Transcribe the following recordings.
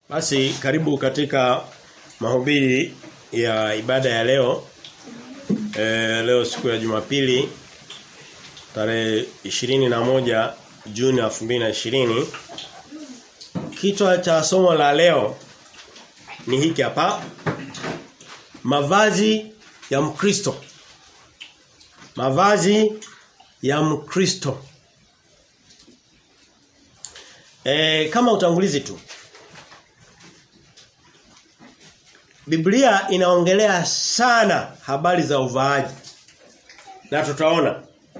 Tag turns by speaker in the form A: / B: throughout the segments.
A: Basi karibu katika mahubiri ya ibada ya leo. E, leo siku ya Jumapili tarehe moja Juni 2020. Kichwa cha somo la leo ni hiki hapa. Mavazi ya Mkristo. Mavazi ya Mkristo. E, kama utangulizi tu. Biblia inaongelea sana habari za uvaaji. Na tutaona.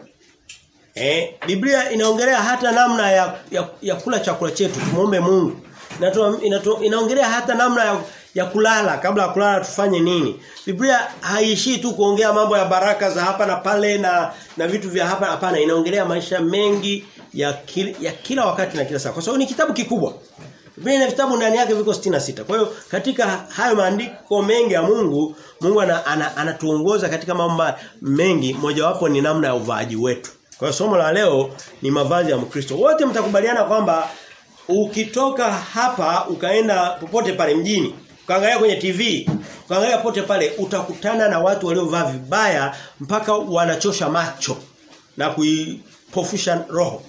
A: Eh, Biblia inaongelea hata namna ya, ya, ya kula chakula chetu, tumuombe Mungu. Inatu, inatu, inaongelea hata namna ya, ya kulala, kabla ya kulala tufanye nini. Biblia haishii tu kuongea mambo ya baraka za hapa na pale na na vitu vya hapa hapana, inaongelea maisha mengi ya kila, ya kila wakati na kila saa. Kwa sababu ni kitabu kikubwa. Biblia ina vitabu ndani yake viko 66. Kwa hiyo katika hayo maandiko mengi ya Mungu, Mungu anatuongoza ana, ana katika mambo mengi, mojawapo ni namna ya uvaaji wetu. Kwa hiyo somo la leo ni mavazi ya Mkristo. Wote mtakubaliana kwamba ukitoka hapa ukaenda popote pale mjini, ukaangalia kwenye TV, ukaangalia popote pale utakutana na watu waliovaa vibaya mpaka wanachosha macho na kuipofusha roho.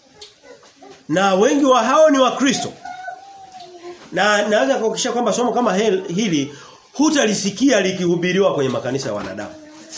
A: Na wengi wa hao ni Wakristo. Na naweza kuhakikisha kwamba somo kama hili hutalisikia likihubiriwa kwenye makanisa ya wanadamu.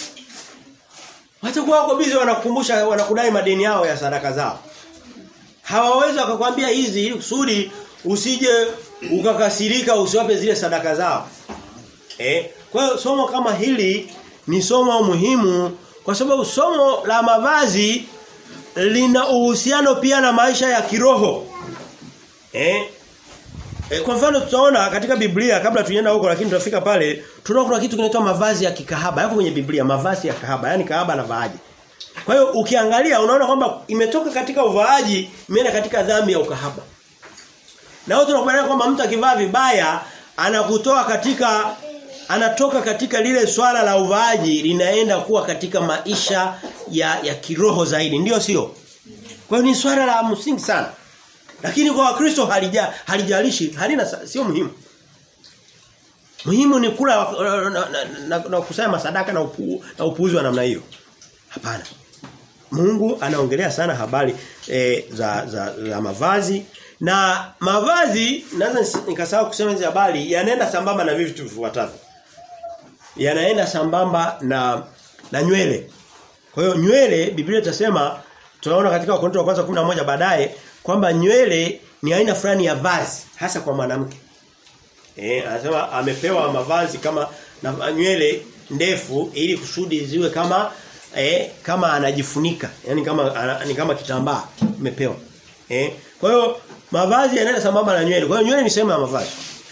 A: Watakuwa wako bizi wanakukumbusha wanakudai madeni yao ya sadaka zao. Hawawezi wakakwambia hizi ili kusudi usije ukakasirika usiwape zile sadaka zao. Eh? Kwa hiyo somo kama hili ni somo muhimu kwa sababu somo la mavazi lina uhusiano pia na maisha ya kiroho. Eh? E, kwa mfano tutaona katika Biblia kabla tuenda huko lakini tutafika pale tunaona kuna kitu kinaitwa mavazi ya kikahaba. Yako kwenye Biblia mavazi ya kahaba, yani kahaba na vaaji. Kwa hiyo ukiangalia unaona kwamba imetoka katika uvaaji imeenda katika dhambi ya ukahaba. Na watu wanakubaliana kwamba mtu akivaa vibaya anakutoa katika anatoka katika lile swala la uvaaji linaenda kuwa katika maisha ya ya kiroho zaidi. Ndiyo sio? Kwa hiyo ni swala la msingi sana. Lakini kwa Wakristo halija halijalishi halina sio muhimu. Muhimu ni kula na, na, na, na kusema sadaka na upu, na upuuzi wa namna hiyo. Hapana. Mungu anaongelea sana habari e, za, za za mavazi na mavazi naweza nikasahau kusema hizo habari yanaenda sambamba na vitu vifuatavyo. Yanaenda sambamba na na nywele. Kwa hiyo nywele Biblia itasema tunaona katika Wakorintho wa kwanza 11 baadaye kwamba nywele ni aina fulani ya vazi hasa kwa mwanamke. Eh anasema amepewa mavazi kama na nywele ndefu ili kusudi ziwe kama eh kama anajifunika, yani kama ana, ni kama kitambaa imepewa. Eh kwa hiyo mavazi yanaenda sambamba na nywele. Kwa hiyo nywele ni sehemu ya mavazi.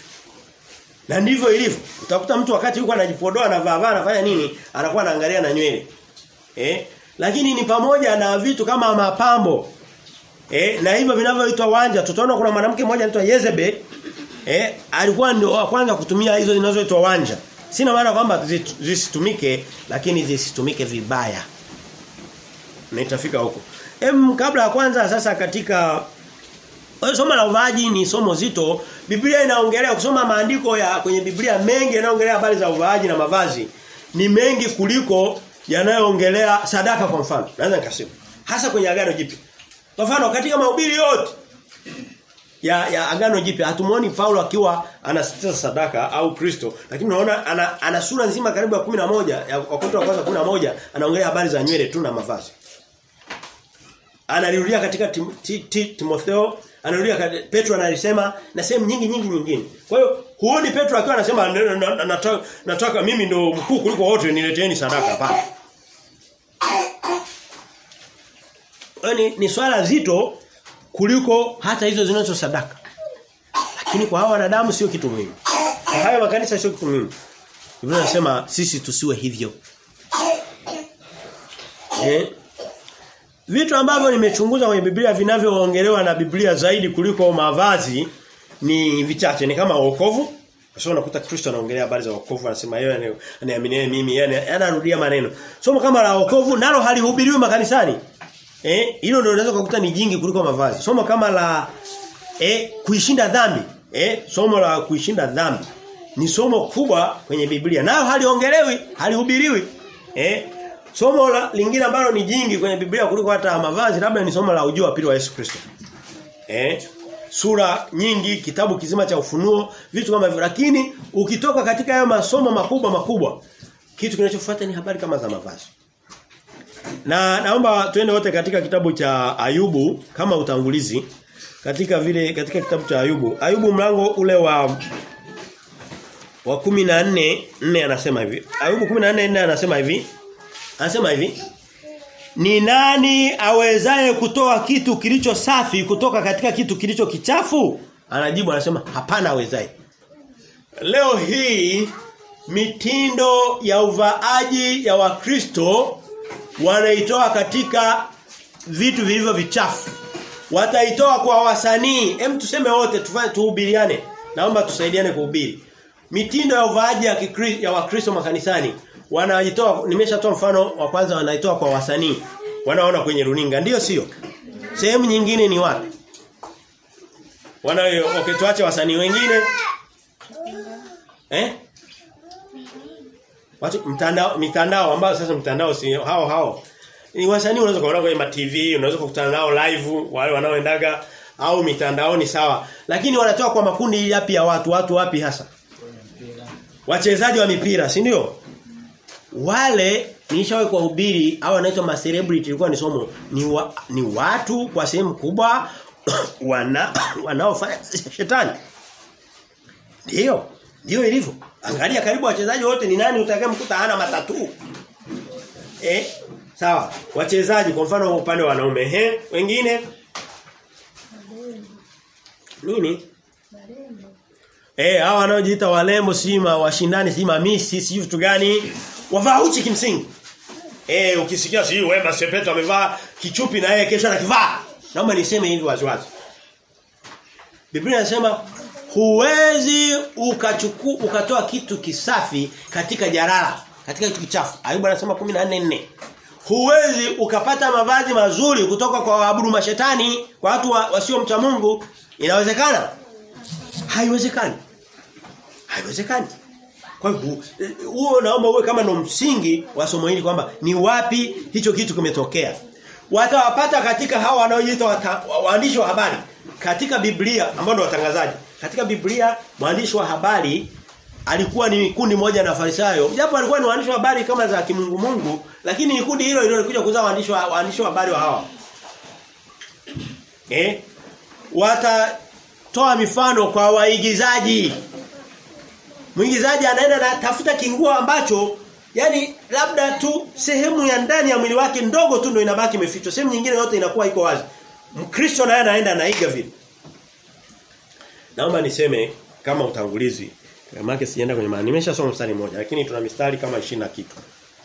A: Na ndivyo ilivyo. Utakuta mtu wakati yuko anajipodoa na vaa anafanya nini? Anakuwa anaangalia na nywele. Eh lakini ni pamoja na vitu kama mapambo Eh, na hivyo vinavyoitwa wanja tutaona kuna mwanamke mmoja anaitwa Yezebel eh alikuwa ndio wa kwanza kutumia hizo zinazoitwa wanja. Sina maana kwamba zisitumike lakini zisitumike vibaya. Na itafika huko. Em kabla ya kwanza sasa katika somo la uvaaji ni somo zito. Biblia inaongelea kusoma maandiko ya kwenye Biblia mengi yanaongelea habari za uvaaji na mavazi ni mengi kuliko yanayoongelea sadaka kwa mfano. Naweza nikasema hasa kwenye agano jipya. Kwa mfano katika mahubiri yote ya ya agano jipya hatumuoni Paulo akiwa anasitiza sadaka au Kristo lakini unaona ana, ana sura nzima karibu ya 11 ya Wakorintho wa kwanza 11 anaongelea habari za nywele tu na mavazi. Analirudia katika tim, ti, ti, Timotheo, anarudia Petro analisema na sehemu nyingi nyingi nyingine. Kwa hiyo huoni Petro akiwa anasema nataka, nataka mimi ndo mkuu kuliko wote nileteeni sadaka hapana. ni, ni swala zito kuliko hata hizo zinazo sadaka. Lakini kwa hawa wanadamu sio kitu muhimu. Kwa haya makanisa sio kitu muhimu. Biblia inasema sisi tusiwe hivyo. Eh? Vitu ambavyo nimechunguza kwenye Biblia vinavyoongelewa na Biblia zaidi kuliko mavazi ni vichache ni kama wokovu. Sasa unakuta Kristo anaongelea habari za wokovu anasema yeye anaamini mimi yani anarudia maneno. Somo kama la wokovu nalo halihubiriwi makanisani. Eh, hilo ndio unaweza kukuta ni jingi kuliko mavazi. Somo kama la eh kuishinda dhambi. Eh, somo la kuishinda dhambi ni somo kubwa kwenye Biblia. Nayo haliongelewi, halihubiriwi. Eh? Somo la lingine ambalo ni jingi kwenye Biblia kuliko hata mavazi labda ni somo la ujio wa pili wa Yesu Kristo. Eh? Sura nyingi, kitabu kizima cha ufunuo, vitu kama hivyo. Lakini ukitoka katika hayo masomo makubwa makubwa, kitu kinachofuata ni habari kama za mavazi. Na naomba tuende wote katika kitabu cha Ayubu kama utangulizi katika vile katika kitabu cha Ayubu. Ayubu mlango ule wa wa 14 4 anasema hivi. Ayubu 14 4 anasema hivi. Anasema hivi. Ni nani awezaye kutoa kitu kilicho safi kutoka katika kitu kilicho kichafu? Anajibu anasema hapana awezaye. Leo hii mitindo ya uvaaji ya Wakristo wanaitoa katika vitu vilivyo vichafu. Wataitoa kwa wasanii. Hem tuseme wote tufanye tuhubiriane. Naomba tusaidiane kuhubiri. Mitindo ya uvaaji ya kikri, ya Wakristo makanisani wanajitoa nimeshatoa mfano wa kwanza wanaitoa kwa wasanii. Wanaona kwenye runinga ndio sio? Sehemu nyingine ni wapi? Wana okay tuache wasanii wengine. Eh? Watu mtandao mitandao ambao sasa mtandao si hao hao. Ni wasanii unaweza kuona kwenye ma TV, unaweza kukutana nao live wale wanaoendaga au mitandaoni sawa. Lakini wanatoa kwa makundi yapi ya watu, watu wapi hasa? Wachezaji wa mipira, si ndio? Wale nilishawahi kuhubiri au wanaitwa ma celebrity ilikuwa ni somo ni wa, ni watu kwa sehemu kubwa wana wanaofanya shetani. Ndio. Ndio ilivyo. Angalia karibu wachezaji wote ni nani utakayemkuta hana matatu. Eh? Sawa. Wachezaji kwa mfano upande wa wanaume, eh? Wengine nini? Eh, hawa wanaojiita walembo sima washindani sima misi si vitu gani? Wavaa uchi kimsingi. Eh, ukisikia si Wema Sepetu amevaa kichupi na yeye kesho anakivaa. Naomba niseme hivi waziwazi. Biblia inasema huwezi ukachukua ukatoa kitu kisafi katika jarara, katika kitu kichafu. Ayubu anasema 14:4. Huwezi ukapata mavazi mazuri kutoka kwa waabudu mashetani, kwa watu wa, wasio mcha Mungu. Inawezekana? Haiwezekani. Haiwezekani. Kwa hivyo huo naomba uwe kama ndo msingi wa somo hili kwamba ni wapi hicho kitu kimetokea. Watawapata katika hawa wanaojiita waandishi wa habari katika Biblia ambao ndio watangazaji. Katika Biblia mwandishi wa habari alikuwa ni kundi moja na Farisayo. Japo alikuwa ni waandishi wa habari kama za kimungu Mungu, lakini ni kundi hilo hilo lilikuja kuzaa waandishi wa waandishi wa habari wa hawa. Eh? Watatoa mifano kwa waigizaji. Mwigizaji anaenda na tafuta kinguo ambacho yani labda tu sehemu ya ndani ya mwili wake ndogo tu ndio inabaki imefichwa. Sehemu nyingine yote inakuwa iko wazi. Mkristo naye anaenda anaiga vile. Naomba niseme kama utangulizi. Maana sijaenda kwenye maana. Nimeshasoma mstari mmoja lakini tuna mistari kama 20 na kitu.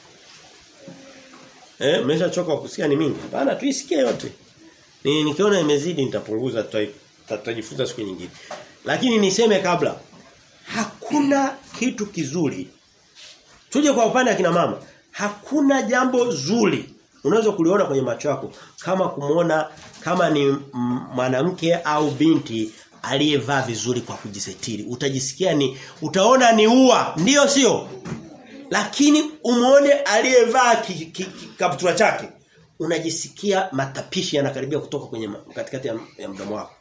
A: Eh, mmeshachoka kusikia ni mingi. Hapana, tuisikie yote. Ni nikiona imezidi nitapunguza tutajifunza siku nyingine. Lakini niseme kabla hakuna kitu kizuri. Tuje kwa upande wa kina mama. Hakuna jambo zuri unaweza kuliona kwenye macho yako kama kumuona kama ni mwanamke au binti aliyevaa vizuri kwa kujisetiri. Utajisikia ni utaona ni ua, ndiyo sio? Lakini umuone aliyevaa kaptura chake unajisikia matapishi yanakaribia kutoka kwenye katikati ya, ya mdomo wako.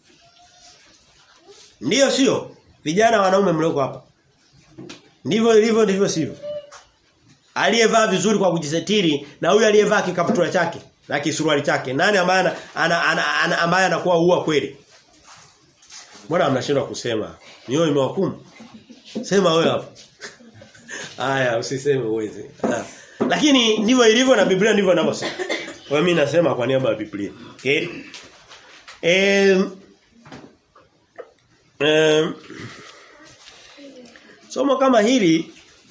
A: Ndiyo sio? Vijana wanaume mlioko hapa. Ndivyo ilivyo ndivyo sivyo. Aliyevaa vizuri kwa kujisetiri na huyu aliyevaa kikaptura chake na kisuruali chake. Nani ambaye ana, ana, ana, ana ambaye anakuwa ua kweli? Mbona mnashindwa kusema? Mioyo imewakumu. Sema wewe hapo. Haya, usiseme uweze. Lakini ndivyo ilivyo na Biblia ndivyo inavyosema. Kwa mimi nasema kwa niaba ya Biblia. Okay? Eh eh Somo kama hili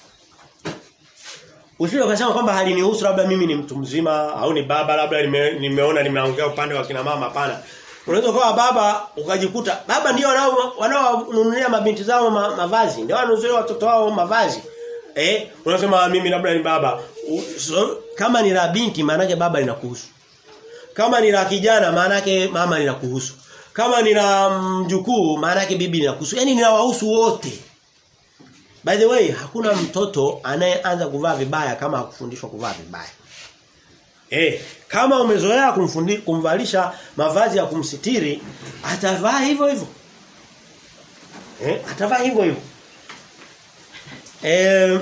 A: Usije ukasema kwamba halinihusu labda mimi ni mtu mzima au ni baba labda nime, nimeona nimeongea upande wa kina mama hapana. Unaweza kuwa baba ukajikuta baba ndio wanao wanaonunulia mabinti zao ma, mavazi, ndio wananunulia watoto wao mavazi. Eh, unasema mimi labda ni baba. So, kama ni la binti maana baba linakuhusu. Kama ni la kijana maana mama linakuhusu. kama nina mjukuu maana yake bibi ninakuhusu. Yaani ninawahusu wote. By the way, hakuna mtoto anayeanza kuvaa vibaya kama hakufundishwa kuvaa vibaya. Eh, kama umezoea kumfundi kumvalisha mavazi ya kumsitiri, atavaa hivyo hivyo. Eh, atavaa hivyo hivyo. Eh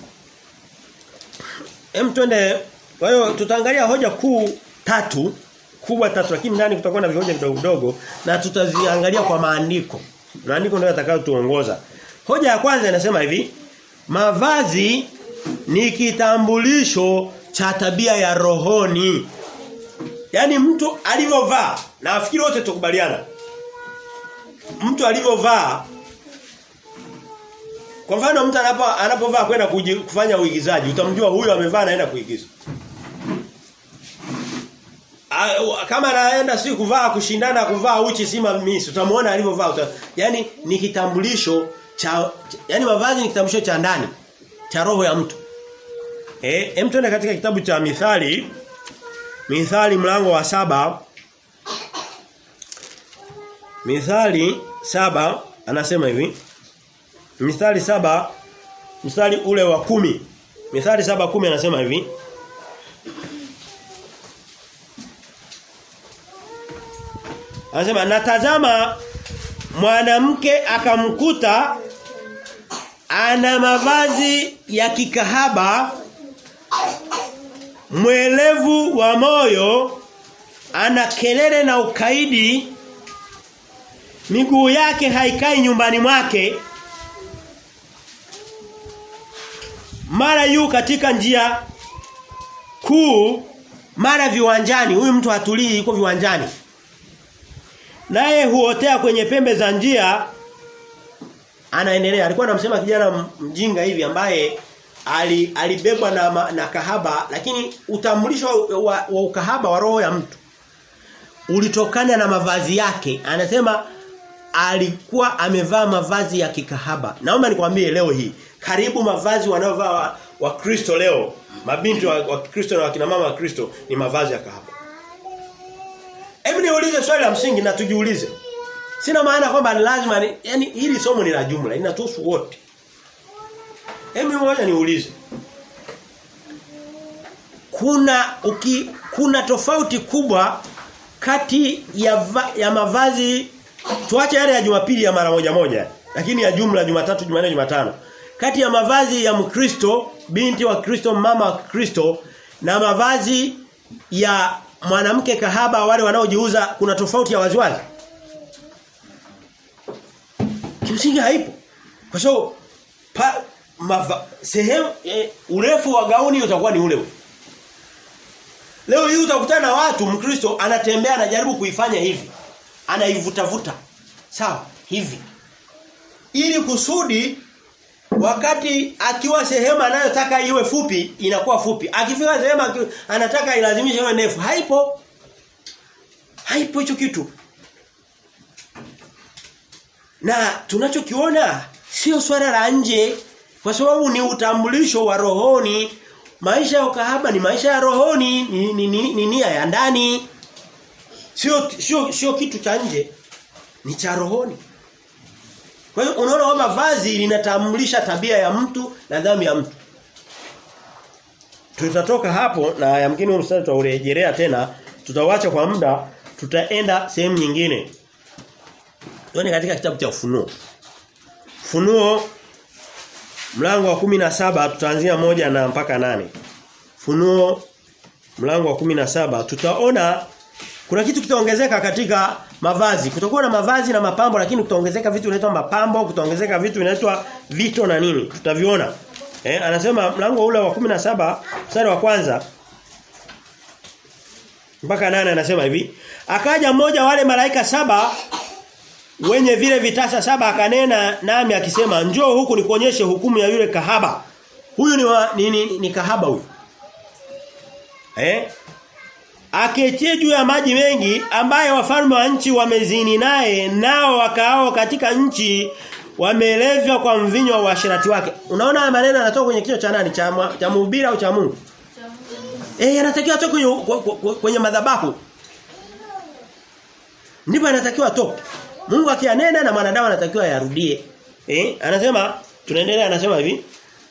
A: Em twende kwa hiyo tutaangalia hoja kuu tatu kubwa tatu lakini ndani kutakuwa na vihoja vidogo vidogo na tutaziangalia kwa maandiko. Maandiko ndio yatakayotuongoza. Hoja ya kwanza inasema hivi, mavazi ni kitambulisho cha tabia ya rohoni. Yaani mtu alivyovaa, na nafikiri wote tukubaliana. Mtu alivyovaa kwa mfano mtu anapo anapovaa kwenda kufanya uigizaji, utamjua huyu amevaa naenda kuigiza. A, kama anaenda si kuvaa kushindana kuvaa uchi sima miss utamuona alivyovaa uta, yani ni kitambulisho cha yani mavazi ni kitambulisho cha ndani cha roho ya mtu eh hem tuende katika kitabu cha mithali mithali mlango wa saba mithali saba anasema hivi mithali saba mstari ule wa kumi mithali saba kumi anasema hivi Anasema natazama mwanamke akamkuta ana mavazi ya kikahaba mwelevu wa moyo ana kelele na ukaidi miguu yake haikai nyumbani mwake mara yu katika njia kuu mara viwanjani huyu mtu hatulii yuko viwanjani naye huotea kwenye pembe za njia anaendelea alikuwa anamsema kijana mjinga hivi ambaye ali, alibebwa na, na kahaba lakini utambulisho wa, wa, wa ukahaba wa roho ya mtu ulitokana na mavazi yake anasema alikuwa amevaa mavazi ya kikahaba naomba nikwambie leo hii karibu mavazi wanaovaa wakristo wa leo mabinti wa, wa Kristo na wakina mama wa Kristo ni mavazi ya kahaba Hebu niulize swali la msingi na tujiulize. Sina maana kwamba lazima ni, yani hili somo ni la jumla, linatuhusu wote. Hebu ngoja niulize. Kuna uki, kuna tofauti kubwa kati ya va, ya mavazi tuache yale ya Jumapili ya mara moja moja, lakini ya jumla Jumatatu, Jumanne, Jumatano. Kati ya mavazi ya Mkristo, binti wa Kristo, mama wa Kristo na mavazi ya mwanamke kahaba wale wanaojiuza kuna tofauti ya waziwazi? Kimsingi haipo. Kwa sababu so, sehemu e, urefu wa gauni utakuwa ni ule ule. Leo hii utakutana na watu Mkristo anatembea anajaribu kuifanya hivi. Anaivuta vuta. Sawa, hivi. Ili kusudi wakati akiwa sehemu anayotaka iwe fupi inakuwa fupi. Akifika sehemu anataka ilazimishe iwe ndefu. Haipo. Haipo hicho kitu. Na tunachokiona sio swala la nje kwa sababu ni utambulisho wa rohoni. Maisha ya ukahaba ni maisha ya rohoni, ni, ni, ni, ni nia ya ndani. Sio sio sio kitu cha nje. Ni cha rohoni. Kwa hiyo unaona kwamba vazi linatambulisha tabia ya mtu na dhambi ya mtu. Tutatoka hapo na yamkini mstari tutaurejelea tena, tutawacha kwa muda, tutaenda sehemu nyingine. Tuone katika kitabu cha Ufunuo. Funuo mlango wa kumi na saba tutaanzia moja na mpaka nane Funuo mlango wa kumi na saba tutaona kuna kitu kitaongezeka katika mavazi. Kutakuwa na mavazi na mapambo lakini kutaongezeka vitu vinaitwa mapambo, kutaongezeka vitu vinaitwa vito na nini. Tutaviona. Eh, anasema mlango ule wa 17 mstari wa kwanza mpaka nane anasema hivi, akaja mmoja wale malaika saba wenye vile vitasa saba akanena nami akisema njoo huku nikuonyeshe hukumu ya yule kahaba. Huyu ni, wa, ni, ni, ni kahaba huyu. Eh? aketie juu ya maji mengi ambaye wafalme wa nchi wamezini naye nao wakaao katika nchi wamelevya kwa mvinyo wa uasherati wake. Unaona haya maneno yanatoka kwenye kichwa cha nani? Cha cha mhubiri au cha Mungu? Eh yanatakiwa atoke kwenye kwenye madhabahu. ndipo anatakiwa atoke. Mungu akianena na mwanadamu anatakiwa yarudie. Eh? Anasema tunaendelea anasema hivi.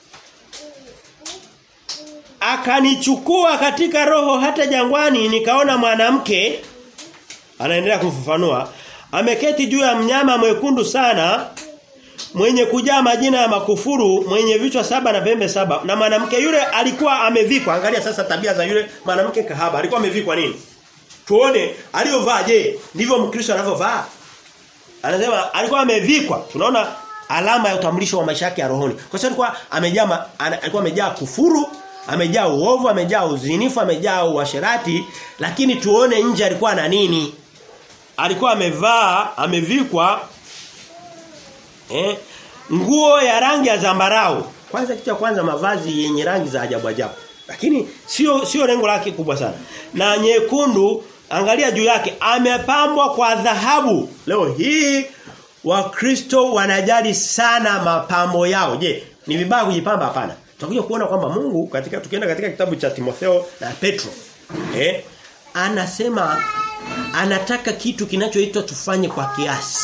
A: Akanichukua katika roho hata jangwani nikaona mwanamke anaendelea kufafanua ameketi juu ya mnyama mwekundu sana mwenye kujaa majina ya makufuru mwenye vichwa saba na pembe saba na mwanamke yule alikuwa amevikwa angalia sasa tabia za yule mwanamke kahaba alikuwa amevikwa nini tuone aliyovaa je ndivyo mkristo anavyovaa anasema alikuwa amevikwa tunaona alama ya utambulisho wa maisha yake ya rohoni kwa sababu alikuwa amejaa alikuwa amejaa kufuru amejaa uovu amejaa uzinifu amejaa uasherati lakini tuone nje alikuwa na nini alikuwa amevaa amevikwa eh nguo ya rangi ya zambarau kwanza kitu cha kwanza mavazi yenye rangi za ajabu ajabu lakini sio sio lengo lake kubwa sana na nyekundu angalia juu yake amepambwa kwa dhahabu leo hii wakristo wanajali sana mapambo yao je ni vibaya kujipamba hapana tutakuja kuona kwamba Mungu katika tukienda katika kitabu cha Timotheo na Petro eh anasema anataka kitu kinachoitwa tufanye kwa kiasi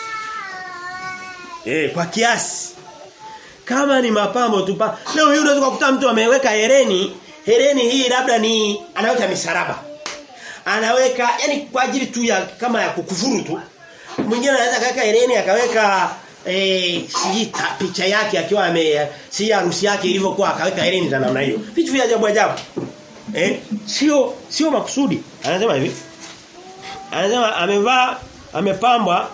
A: eh kwa kiasi kama ni mapambo tu leo hii unaweza kukuta mtu ameweka hereni hereni hii labda ni anaweka misaraba anaweka yani kwa ajili tu ya kama ya kukufuru tu mwingine anaweza kaweka hereni akaweka eh si picha yake akiwa ame si harusi yake ilivyokuwa akaweka hereni za namna hiyo vitu vya ajabu ajabu eh sio sio makusudi anasema hivi anasema amevaa amepambwa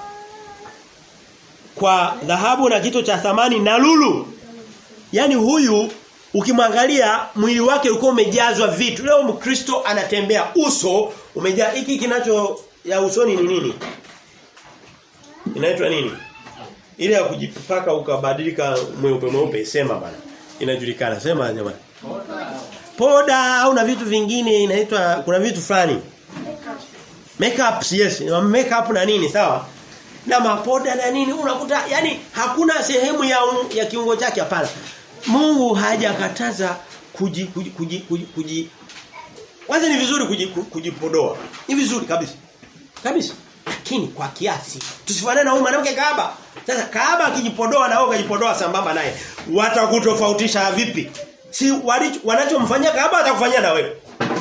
A: kwa dhahabu na kito cha thamani na lulu yani huyu ukimwangalia mwili wake ulikuwa umejazwa vitu leo mkristo anatembea uso umejaa hiki kinacho ya usoni ni nini inaitwa nini ile ya kujipaka ukabadilika mweupe mweupe sema bana inajulikana sema jamani poda au na vitu vingine inaitwa kuna vitu fulani makeup yes makeup na nini sawa na mapoda na nini unakuta yani hakuna sehemu ya ya kiungo chake hapana Mungu hajakataza kuji kuji kuji, kuji, kuji kwanza ni vizuri kujipodoa ni vizuri kabisa kabisa lakini kwa kiasi tusifanane na huyu mwanamke kaaba sasa kaaba akijipodoa na wewe ukajipodoa sambamba naye watakutofautisha vipi si wanachomfanyia kaaba atakufanyia na wewe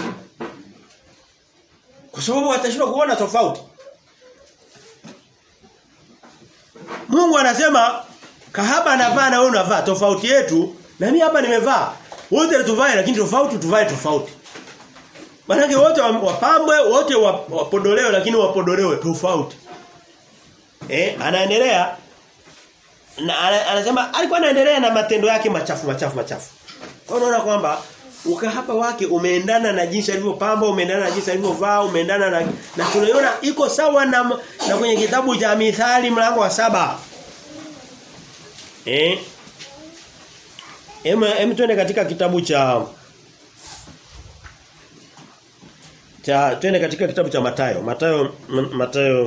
A: kwa sababu watashindwa kuona tofauti Mungu anasema kahaba anavaa na wewe unavaa tofauti yetu na mimi hapa nimevaa wote tuvae lakini tofauti tuvae tofauti Manake wote wapambwe wote wapodolewe lakini wapodolewe tofauti eh anaendelea na anasema alikuwa anaendelea na matendo yake machafu machafu machafu kwa unaona kwamba ukahaba wake umeendana na jinsi alivyopamba umeendana na jinsi alivyovaa umeendana na na tunaiona iko sawa na na kwenye kitabu cha Mithali mlango wa saba eh Em em tuende katika kitabu cha cha tuende katika kitabu cha Matayo. Matayo Matayo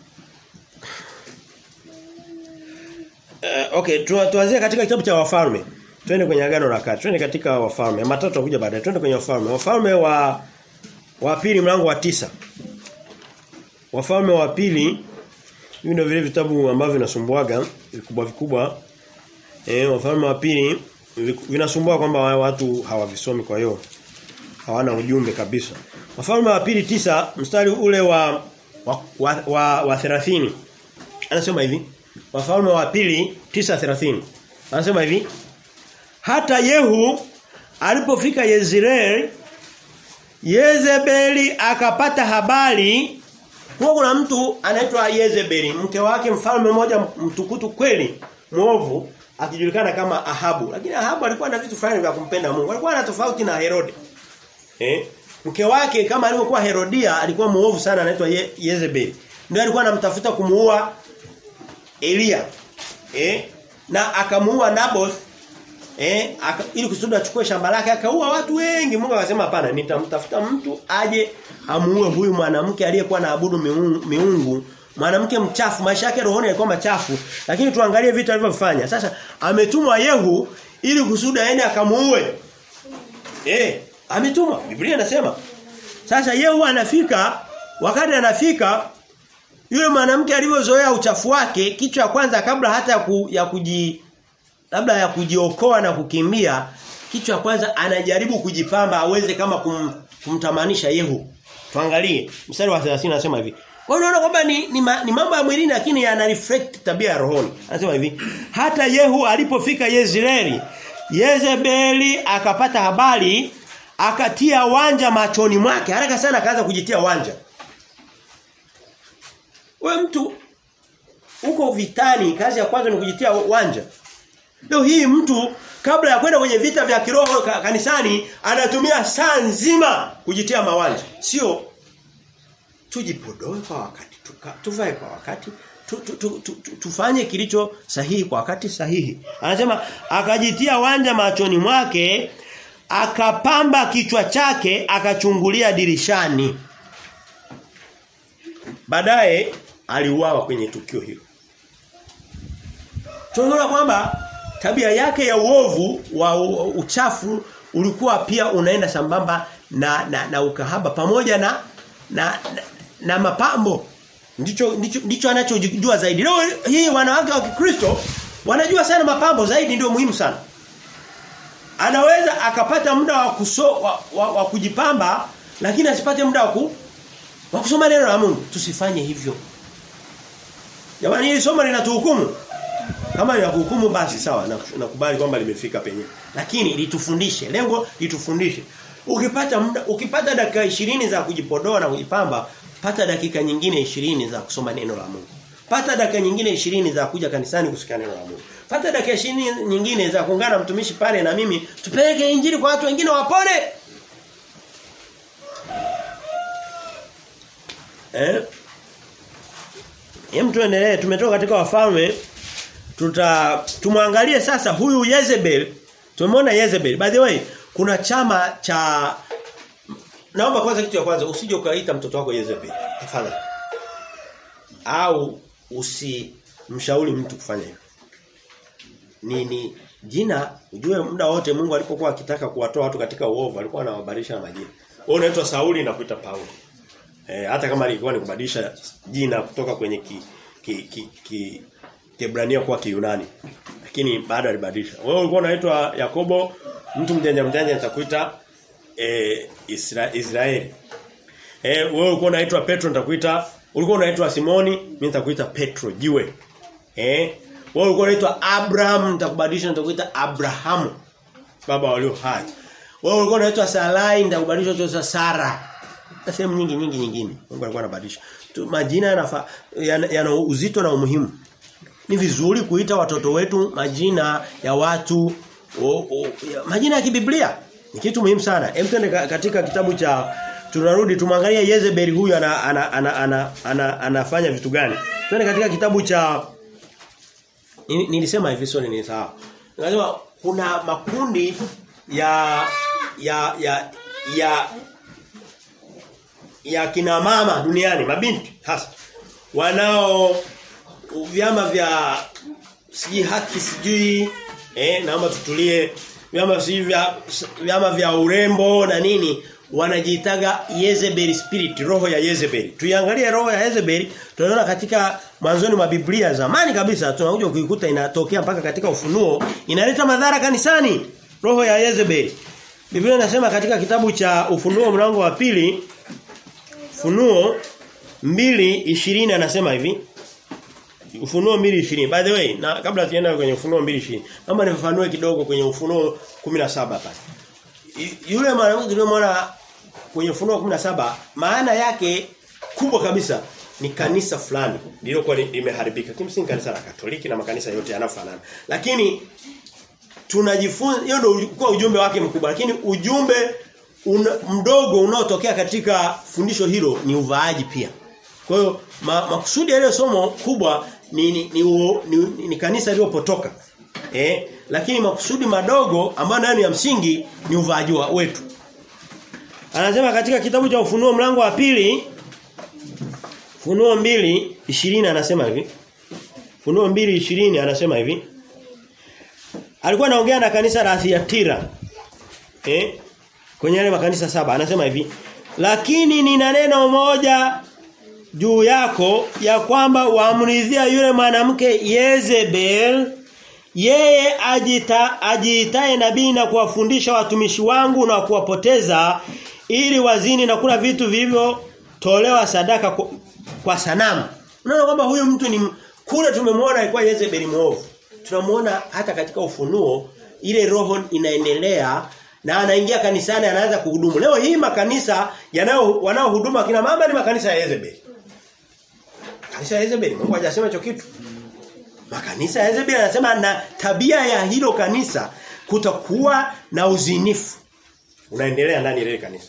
A: uh, okay, tuanzie katika kitabu cha Wafalme. Twende kwenye agano la kale. Twende katika Wafalme. Matatu tutakuja baadaye. Twende kwenye Wafalme. Wafalme wa wa pili mlango wa tisa Wafalme wa pili hivi ndio vile vitabu ambavyo vinasumbuaga vikubwa vikubwa. Eh, Wafalme wa pili vinasumbua kwamba watu hawavisomi kwa hiyo hawana ujumbe kabisa. Wafalme wa pili tisa mstari ule wa wa, wa, wa, wa 30 anasema hivi Wafalme wa pili 9:30 anasema hivi hata Yehu alipofika Yezreel Yezebeli akapata habari kwa kuna mtu anaitwa Yezebeli mke wake mfalme mmoja mtukutu kweli muovu akijulikana kama Ahabu lakini Ahabu alikuwa na vitu fulani vya kumpenda Mungu alikuwa na tofauti na Herode eh mke wake kama alivyokuwa Herodia alikuwa muovu sana anaitwa Ye, Yezebeli ndio alikuwa anamtafuta kumuua Elia eh na akamuua Naboth eh aka, ili kusudi achukue shamba lake akaua watu wengi Mungu akasema hapana nitamtafuta mtu aje amuue huyu mwanamke aliyekuwa naabudu miungu, miungu mwanamke mchafu maisha yake rohoni yalikuwa machafu lakini tuangalie vitu alivyofanya sasa ametumwa Yehu ili kusudi aende akamuue eh ametumwa Biblia inasema sasa Yehu anafika wakati anafika Yule mwanamke alivyozoea uchafu wake, kitu cha kwanza kabla hata ya, ku, ya kuji labda ya kujiokoa na kukimbia, kitu cha kwanza anajaribu kujipamba aweze kama kum, kumtamanisha Yehu. Tuangalie mstari wa 30 anasema hivi. Kwa hiyo unaona kwamba ni, ni, ma, ni mambo ya mwilini lakini yana reflect tabia ya rohoni. Anasema hivi, hata Yehu alipofika Yezreeli, Yezebeli akapata habari, akatia wanja machoni mwake. Haraka sana akaanza kujitia wanja. Wewe mtu uko vitani, kazi ya kwanza ni kujitia wanja. Leo hii mtu kabla ya kwenda kwenye vita vya kiroho ka, kanisani anatumia saa nzima kujitia mawanja. Sio tujipodoe kwa wakati, tuka, tuvae kwa wakati, tu, tu, tu, tu, tu, tufanye kilicho sahihi kwa wakati sahihi. Anasema akajitia wanja machoni mwake, akapamba kichwa chake, akachungulia dirishani. Baadaye aliuawa kwenye tukio hilo. Tunaona kwamba tabia yake ya uovu wa uchafu ulikuwa pia unaenda sambamba na na, na ukahaba pamoja na na, na, na mapambo. Ndicho ndicho, ndicho anachojua zaidi. Leo hii wanawake wa Kikristo wanajua sana mapambo zaidi ndio muhimu sana. Anaweza akapata muda wa, kuso, wa, wa, wa kujipamba lakini asipate muda wa, ku, wa kusoma neno la Mungu. Tusifanye hivyo. Jamani hili somo linatuhukumu. Kama ni kuhukumu basi sawa nakubali kwamba limefika penye. Lakini litufundishe, lengo litufundishe. Ukipata muda ukipata dakika 20 za kujipodoa na kujipamba, pata dakika nyingine 20 za kusoma neno la Mungu. Pata dakika nyingine 20 za kuja kanisani kusikia neno la Mungu. Pata dakika 20 nyingine za kuungana mtumishi pale na mimi tupeleke injili kwa watu wengine wapone. Eh? Hem tuendelee tumetoka katika wafalme tuta tumwangalie sasa huyu Jezebel tumemwona Jezebel by the way kuna chama cha naomba kwanza kitu cha kwanza usije ukaita mtoto wako Jezebel tafadhali au usimshauri mtu kufanya hivyo ni ni jina ujue muda wote Mungu alipokuwa akitaka kuwatoa watu katika uovu alikuwa anawabadilisha na majina wewe unaitwa Sauli na kuita Paulo eh, hata kama ilikuwa ni kubadilisha jina kutoka kwenye ki, ki, ki, ki Kiebrania kuwa Kiyunani. Lakini bado alibadilisha. Wewe ulikuwa unaitwa Yakobo, mtu mjanja mjanja atakuita eh Isra, Israeli. Eh wewe ulikuwa unaitwa Petro nitakuita, ulikuwa unaitwa Simoni, mimi nitakuita Petro, jiwe. Eh wewe ulikuwa unaitwa Abraham, nitakubadilisha nitakuita Abrahamu. Baba walio hai. Wewe ulikuwa unaitwa Sarai, nitakubadilisha utaitwa Sara. Na sehemu nyingi nyingi nyingine. Mungu alikuwa anabadilisha. Majina yana yana, yana uzito na umuhimu ni vizuri kuita watoto wetu majina ya watu o, o, ya, majina ya kibiblia ni kitu muhimu sana hem twende katika kitabu cha tunarudi tumwangalie Jezebel huyu ana, ana, ana, ana, ana, anafanya vitu gani twende katika kitabu cha nilisema hivi sio ni sawa nasema kuna makundi ya ya ya ya ya kina mama duniani mabinti hasa wanao vyama vya sijui haki sijui eh naomba tutulie vyama sijui vya vyama vya urembo na nini wanajiitaga Jezebel spirit roho ya Jezebel tuiangalie roho ya Jezebel tunaona katika mwanzoni mwa Biblia zamani kabisa tunakuja kuikuta inatokea mpaka katika ufunuo inaleta madhara kanisani roho ya Jezebel Biblia inasema katika kitabu cha ufunuo mlango wa pili Funuo 2:20 anasema hivi Ufunuo 2:20. By the way, na kabla tuenda kwenye Ufunuo 2:20, naomba nifafanue kidogo kwenye Ufunuo 17 pale. Yule mwanamke tuliyomwona kwenye Ufunuo 17, maana yake kubwa kabisa ni kanisa fulani lililokuwa limeharibika. Kimsingi kanisa la Katoliki na makanisa yote yanafanana. Lakini tunajifunza hiyo ndio kwa ujumbe wake mkubwa, lakini ujumbe una, mdogo unaotokea katika fundisho hilo ni uvaaji pia. Kwa hiyo ma, makusudi ya ile somo kubwa ni ni, ni, ni, ni, ni kanisa lililopotoka. Eh, lakini makusudi madogo ambayo nayo ni ya msingi ni uvaaji wetu. Anasema katika kitabu cha Ufunuo mlango wa pili Funuo mbili ishirini anasema hivi. Funuo mbili ishirini anasema hivi. Alikuwa anaongea na kanisa la Thyatira. Eh? Kwenye yale makanisa saba anasema hivi. Lakini nina neno moja juu yako ya kwamba waamridhia yule mwanamke Yezebel yeye ajita ajiitaye nabii na kuwafundisha watumishi wangu na kuwapoteza ili wazini na kula vitu vivyo tolewa sadaka kwa, kwa sanamu. Unaona kwamba huyu mtu ni kule tumemwona alikuwa Yezebeli muovu. Tunamuona hata katika ufunuo ile roho inaendelea na anaingia kanisani anaanza kuhudumu. Leo hii makanisa yanao wanaohuduma kina mama ni makanisa ya Yezebeli. Kanisa ya Yezebeli Mungu hajasema hicho kitu. Makanisa ya Yezebeli anasema na tabia ya hilo kanisa kutakuwa na uzinifu. Unaendelea ndani ya ile kanisa.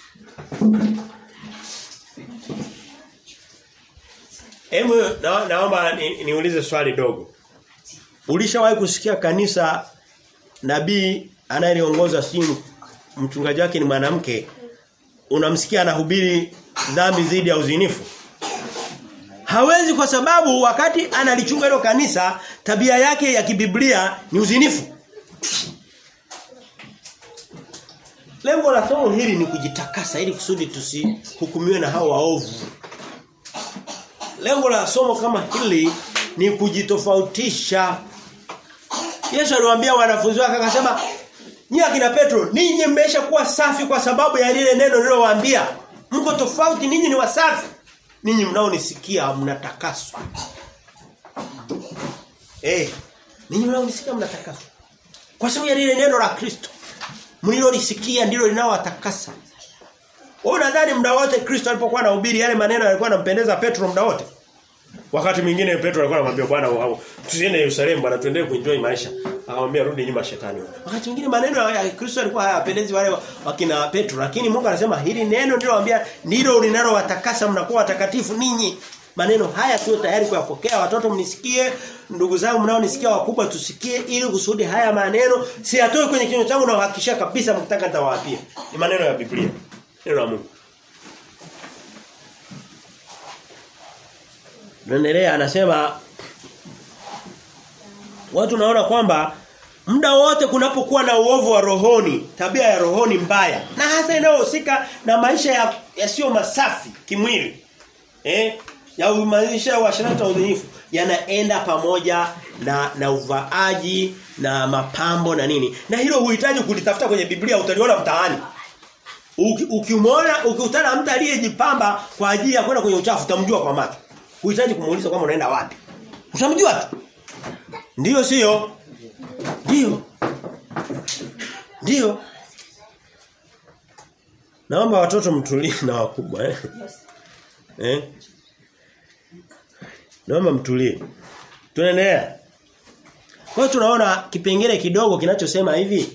A: Hebu na, naomba ni, niulize swali dogo. Ulishawahi kusikia kanisa nabii anayeliongoza si mchungaji wake ni mwanamke unamsikia anahubiri dhambi dhidi ya uzinifu? Hawezi kwa sababu wakati analichunga hilo kanisa tabia yake ya kibiblia ni uzinifu. Lengo la somo hili ni kujitakasa ili kusudi tusihukumiwe na hao waovu. Lengo la somo kama hili ni kujitofautisha. Yesu aliwaambia wanafunzi wake akasema, "Nyie akina Petro, ninyi mmeshakuwa safi kwa sababu ya lile neno nilowaambia. Mko tofauti, ninyi ni wasafi. Ninyi mnaonisikia mnatakaswa." Eh, ninyi mnaonisikia mnatakaswa. Kwa sababu ya lile neno la Kristo. Mlilolisikia ndilo linalowatakasa. Wewe unadhani muda wote Kristo alipokuwa anahubiri yale maneno yalikuwa yanampendeza Petro muda wote? Wakati mwingine Petro alikuwa anamwambia Bwana tusiende Yerusalemu bwana tuendelee kuenjoy maisha. Akamwambia rudi nyuma shetani. Wakati mwingine maneno ya Kristo alikuwa hayapendezi wale wakina Petro lakini Mungu anasema hili neno ndilo anambia ndilo linalowatakasa mnakuwa watakatifu ninyi. Maneno haya sio tayari kuyapokea watoto mnisikie ndugu zangu mnaonisikia wakubwa tusikie ili kusudi haya maneno si atoe kwenye kinywa changu na uhakikisha kabisa mkitaka nitawaapia. Ni maneno ya Biblia. Neno la Mungu. Naendelea anasema watu naona kwamba muda wote kunapokuwa na uovu wa rohoni, tabia ya rohoni mbaya na hasa inayohusika na maisha yasiyo ya masafi kimwili. Eh? Ya maisha wa shirata udhinifu yanaenda pamoja na na uvaaji na mapambo na nini. Na hilo huhitaji kulitafuta kwenye Biblia utaliona mtaani. Ukimwona ukikutana mtu aliyejipamba kwa ajili ya kwenda kwenye uchafu utamjua kwa macho. Huhitaji kumuuliza kama unaenda wapi. Utamjua tu. Ndiyo sio? Ndiyo. Ndiyo. Naomba watoto mtulie na wakubwa eh. Eh? Naomba mtulie. Tunaendelea. Kwa hiyo tunaona kipengele kidogo kinachosema hivi.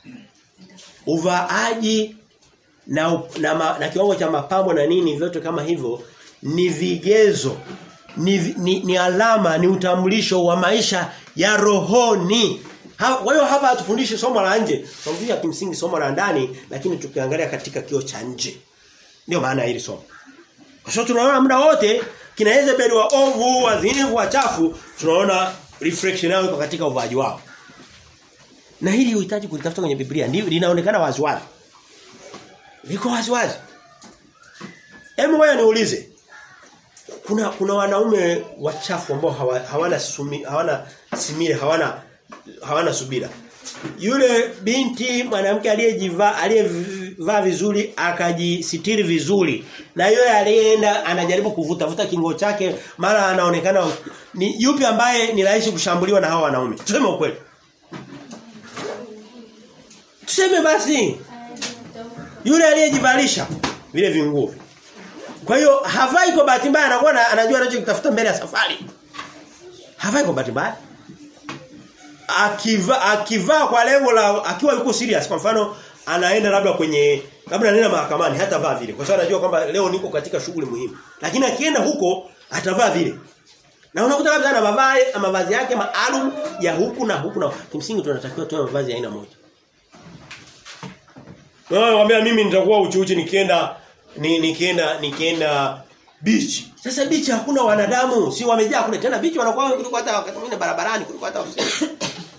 A: Uvaaji na, na, na kiwango cha mapambo na nini vyote kama hivyo ni vigezo ni, ni, ni alama ni utambulisho wa maisha ya rohoni kwa hiyo hapa hatufundishi somo la nje tunafundisha kimsingi somo la ndani lakini tukiangalia katika kio cha nje ndio maana hili somo kwa sababu tunaona muda wote kina Yezebeli wa ovu wazinifu wachafu tunaona reflection yao iko katika uvaji wao na hili uhitaji kulitafuta kwenye Biblia ndio linaonekana wazi wazi liko wazi wazi Hebu ngoja niulize. Kuna kuna wanaume wachafu ambao hawa, hawana sumi, hawana simile, hawana hawana subira. Yule binti mwanamke aliyejivaa aliyevaa vizuri akajisitiri vizuri na yule aliyeenda anajaribu kuvuta vuta kingo chake mara anaonekana ni yupi ambaye ni rahisi kushambuliwa na hao wanaume tuseme ukweli tuseme basi yule aliyejivalisha vile vinguo kwa hiyo havai kwa bahati mbaya anakuwa anajua anachokitafuta mbele ya safari. Havai kwa bahati mbaya. Akiva akivaa kwa lengo la akiwa yuko serious kwa mfano anaenda labda kwenye labda anaenda mahakamani hata vaa vile kwa sababu anajua kwamba leo niko katika shughuli muhimu. Lakini akienda huko atavaa vile. Na unakuta labda ana mavazi mavazi yake maalum ya huku na huku na kimsingi tunatakiwa tuwe mavazi ya aina moja. Wewe waambia mimi nitakuwa uchi uchi nikienda ni nikienda nikienda beach. Sasa beach hakuna wanadamu, si wamejaa kule tena beach wanakuwa kuliko hata wakati mwingine barabarani kuliko hata ofisini.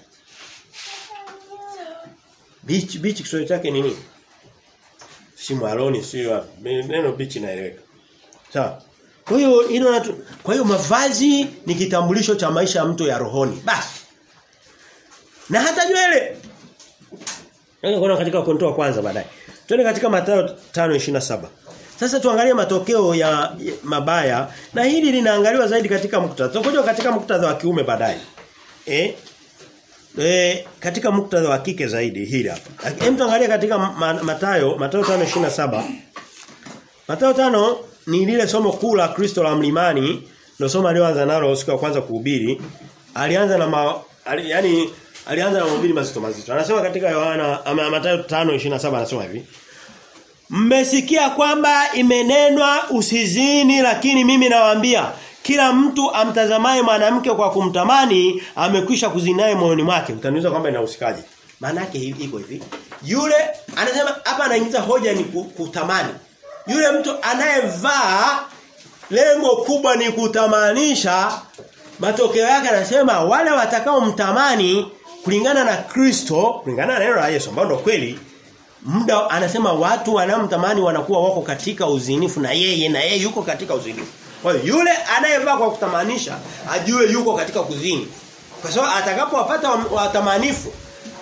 A: beach beach Kiswahili chake nini? Si mwaloni si neno beach inaeleweka. Sawa. Kwa hiyo hilo natu, kwa hiyo mavazi ni kitambulisho cha maisha ya mtu ya rohoni. Basi. Na hata nywele. Ndio kuna katika kontoa kwanza baadaye. Twende katika Mathayo 5:27. Sasa tuangalie matokeo ya, ya mabaya na hili linaangaliwa zaidi katika muktadha. Tutakuja katika muktadha wa kiume baadaye. Eh? E, katika muktadha wa kike zaidi hili hapa. Hem tuangalie katika ma, Mathayo, Mathayo 5:27. Mathayo 5 ni lile somo kuu la Kristo la mlimani, ndio somo alioanza nalo siku ya kwanza kuhubiri. Alianza na ma, ali, yani alianza na mahubiri mazito mazito. Anasema katika Yohana ama Mathayo 5:27 anasema hivi. Mmesikia kwamba imenenwa usizini lakini mimi nawaambia kila mtu amtazamaye mwanamke kwa kumtamani amekwisha kuzinaye moyoni mwake. Utaniuliza kwamba inahusikaje? Maana yake iko hivi. Yule anasema hapa anaingiza hoja ni kutamani. Yule mtu anayevaa lengo kubwa ni kutamanisha matokeo yake anasema wale watakao mtamani kulingana na Kristo, kulingana na neno la Yesu ambao ndio kweli muda anasema watu wanaomtamani wanakuwa wako katika uzinifu na yeye na yeye yuko katika uzinifu. Kwa hiyo yule anayevaa kwa kutamanisha ajue yuko katika kuzini. Kwa sababu atakapowapata watamanifu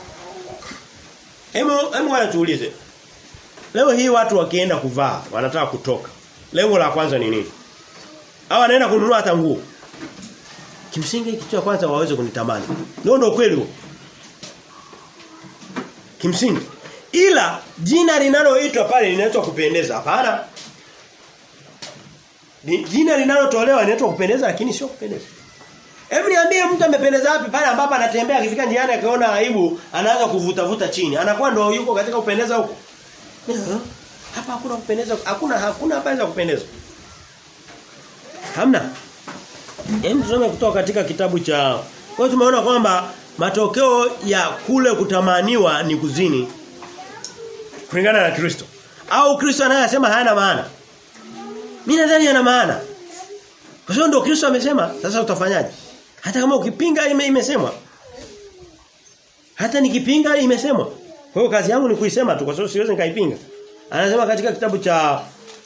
A: Hemu hemu wanatuulize. Leo hii watu wakienda kuvaa, wanataka kutoka. Lengo la kwanza ni nini? Hawa wanaenda kununua hata nguo. Kimsingi kitu cha kwanza waweze kunitamani. Ndio ndio kweli huo. Kimsingi. Ila jina linaloitwa pale linaitwa kupendeza. Hapana. Jina linalotolewa linaitwa kupendeza lakini sio kupendeza. Hebu niambie mtu amependeza wapi pale ambapo anatembea akifika njiani akaona aibu anaanza kuvuta vuta chini. Anakuwa ndio yuko katika kupendeza huko. Hapa hakuna kupendeza, hakuna hakuna habari za kupendeza. Hamna. Hem tusome kutoka katika kitabu cha Kwa hiyo tumeona kwamba matokeo ya kule kutamaniwa ni kuzini kulingana na Kristo. Au Kristo anayesema hayana maana. Mimi nadhani yana maana. Kwa sababu ndio Kristo amesema, sasa utafanyaje? Hata kama ukipinga ime, imesemwa. Hata nikipinga imesemwa. Kwa hiyo kazi yangu ni kuisema tu kwa sababu siwezi nikaipinga. Anasema katika kitabu cha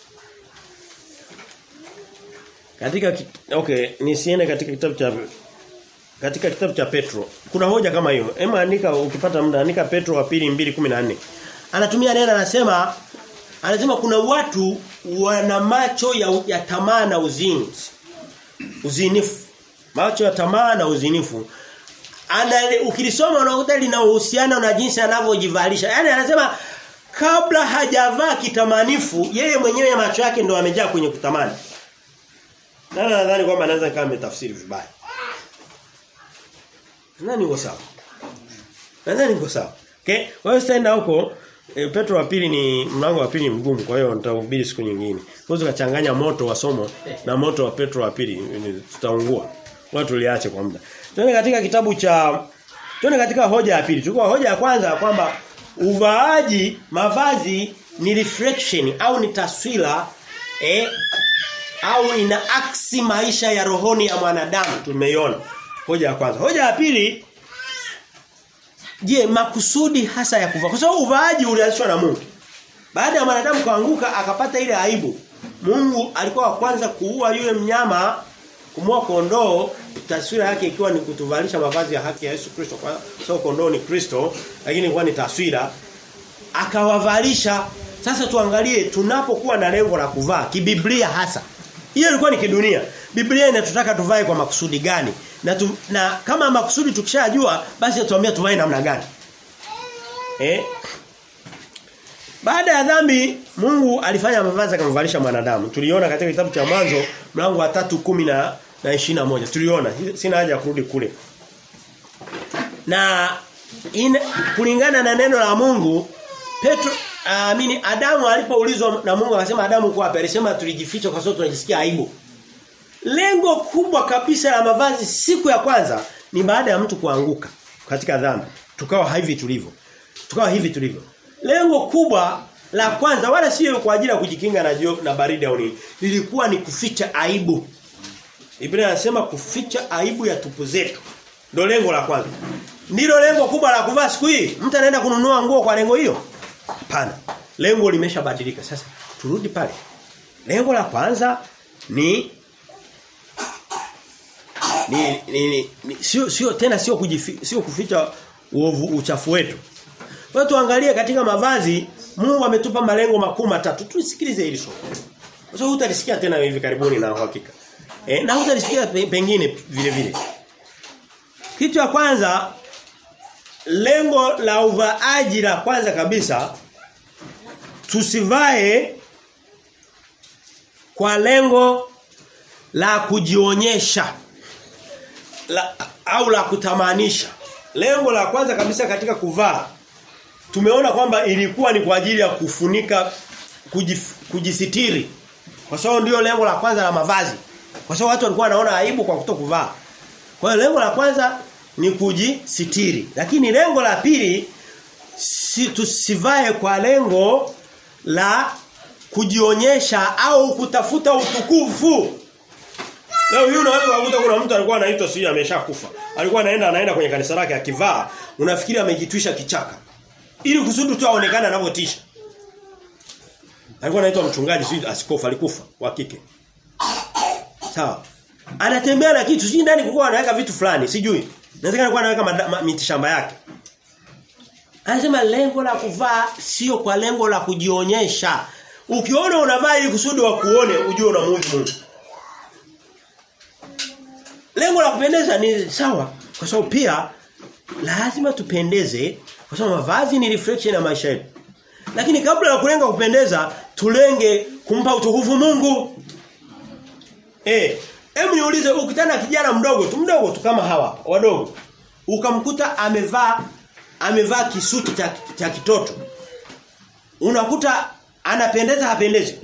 A: katika okay nisiende katika kitabu cha katika kitabu cha Petro. Kuna hoja kama hiyo. Hema andika ukipata muda andika Petro wa pili 2:14. Anatumia neno anasema anasema kuna watu wana macho ya, ya tamaa na uzini. Uzinifu. Macho ya tamaa na uzinifu. Ana ukilisoma unakuta lina uhusiano na jinsi anavyojivalisha. Yaani anasema kabla hajavaa kitamanifu yeye mwenyewe macho yake ndo amejaa kwenye kutamani. Na nadhani kwamba anaweza kama ametafsiri vibaya. Nani uko sawa? Nadhani uko sawa. Okay? Wewe sitaenda huko e, Petro wa pili ni mlango wa pili mgumu kwa hiyo nitahubiri siku nyingine. Unaweza kuchanganya moto wa somo na moto wa Petro wa pili tutaungua. Watu liache kwa muda. Tuende katika kitabu cha Tuende katika hoja ya pili. Chukua hoja ya kwanza kwamba uvaaji mavazi ni reflection au ni taswira eh au ina aksi maisha ya rohoni ya mwanadamu tumeiona. Hoja ya kwanza. Hoja ya pili je, makusudi hasa ya kuvaa. Kwa sababu uvaaji ulianzishwa na Mungu. Baada ya mwanadamu kuanguka akapata ile aibu. Mungu alikuwa wa kwanza kuua yule mnyama kumua kondoo taswira yake ikiwa ni kutuvalisha mavazi ya haki ya Yesu Kristo kwa sababu kondoo ni Kristo lakini ilikuwa ni taswira akawavalisha sasa tuangalie tunapokuwa na lengo la kuvaa kibiblia hasa hiyo ilikuwa ni kidunia Biblia inatutaka tuvae kwa makusudi gani na tu, na kama makusudi tukishajua basi atuambia tuvae namna gani eh baada ya dhambi Mungu alifanya mavazi akamvalisha mwanadamu. Tuliona katika kitabu cha mwanzo mlango wa 3:10 na na 21. Tuliona sina haja ya kurudi kule. Na in, kulingana na neno la Mungu Petro amini uh, Adamu alipoulizwa na Mungu akasema Adamu kwa wapi? Alisema tulijificha kwa sababu tunajisikia aibu. Lengo kubwa kabisa la mavazi siku ya kwanza ni baada ya mtu kuanguka katika dhambi. Tukawa hivi tulivyo. Tukawa hivi tulivyo. Lengo kubwa la kwanza wala sio kwa ajili ya kujikinga na jio, na baridi au nini. Lilikuwa ni kuficha aibu. Biblia inasema kuficha aibu ya tupu zetu. Ndio lengo la kwanza. Ndilo lengo kubwa la kuvaa siku hii. Mtu anaenda kununua nguo kwa lengo hiyo? Hapana. Lengo limeshabadilika. Sasa turudi pale. Lengo la kwanza ni ni, ni, ni, ni sio sio tena sio kujifi, sio kuficha uovu uchafu wetu. Kwa tuangalie katika mavazi Mungu ametupa malengo makuu matatu. Tusikilize hili somo. Kwa sababu utalisikia tena hivi karibuni na uhakika. Eh na utalisikia pengine vile vile. Kitu ya kwanza lengo la uvaaji la kwanza kabisa tusivae kwa lengo la kujionyesha la, au la kutamanisha. Lengo la kwanza kabisa katika kuvaa tumeona kwamba ilikuwa ni kwa ajili ya kufunika kujif, kujisitiri. Kwa sababu ndio lengo la kwanza la mavazi. Kwa sababu watu walikuwa wanaona aibu kwa kutokuvaa. Kwa hiyo lengo la kwanza ni kujisitiri. Lakini lengo la pili si tusivae kwa lengo la kujionyesha au kutafuta utukufu. Leo hii unaweza kukuta kuna mtu alikuwa anaitwa sio ameshakufa. Alikuwa anaenda anaenda kwenye kanisa lake akivaa, unafikiri amejitwisha kichaka. Ili kusudi tu aonekane anavyotisha. Alikuwa anaitwa mchungaji sio askofu alikufa wa kike. Sawa. Anatembea na kitu sijui ndani kulikuwa anaweka vitu fulani sijui. Inawezekana alikuwa anaweka miti shamba yake. Anasema lengo la kuvaa sio kwa lengo la kujionyesha. Ukiona unavaa ili kusudi wa kuone ujue unamuudhi Mungu. Lengo la kupendeza ni sawa kwa sababu pia lazima tupendeze kwa sababu mavazi ni reflection ya maisha yetu. Lakini kabla ya kulenga kupendeza tulenge kumpa utukufu Mungu. Eh, hebu niulize ukitana kijana mdogo tu mdogo tu kama hawa wadogo ukamkuta amevaa amevaa kisuti cha, cha kitoto. Unakuta anapendeza hapendezi.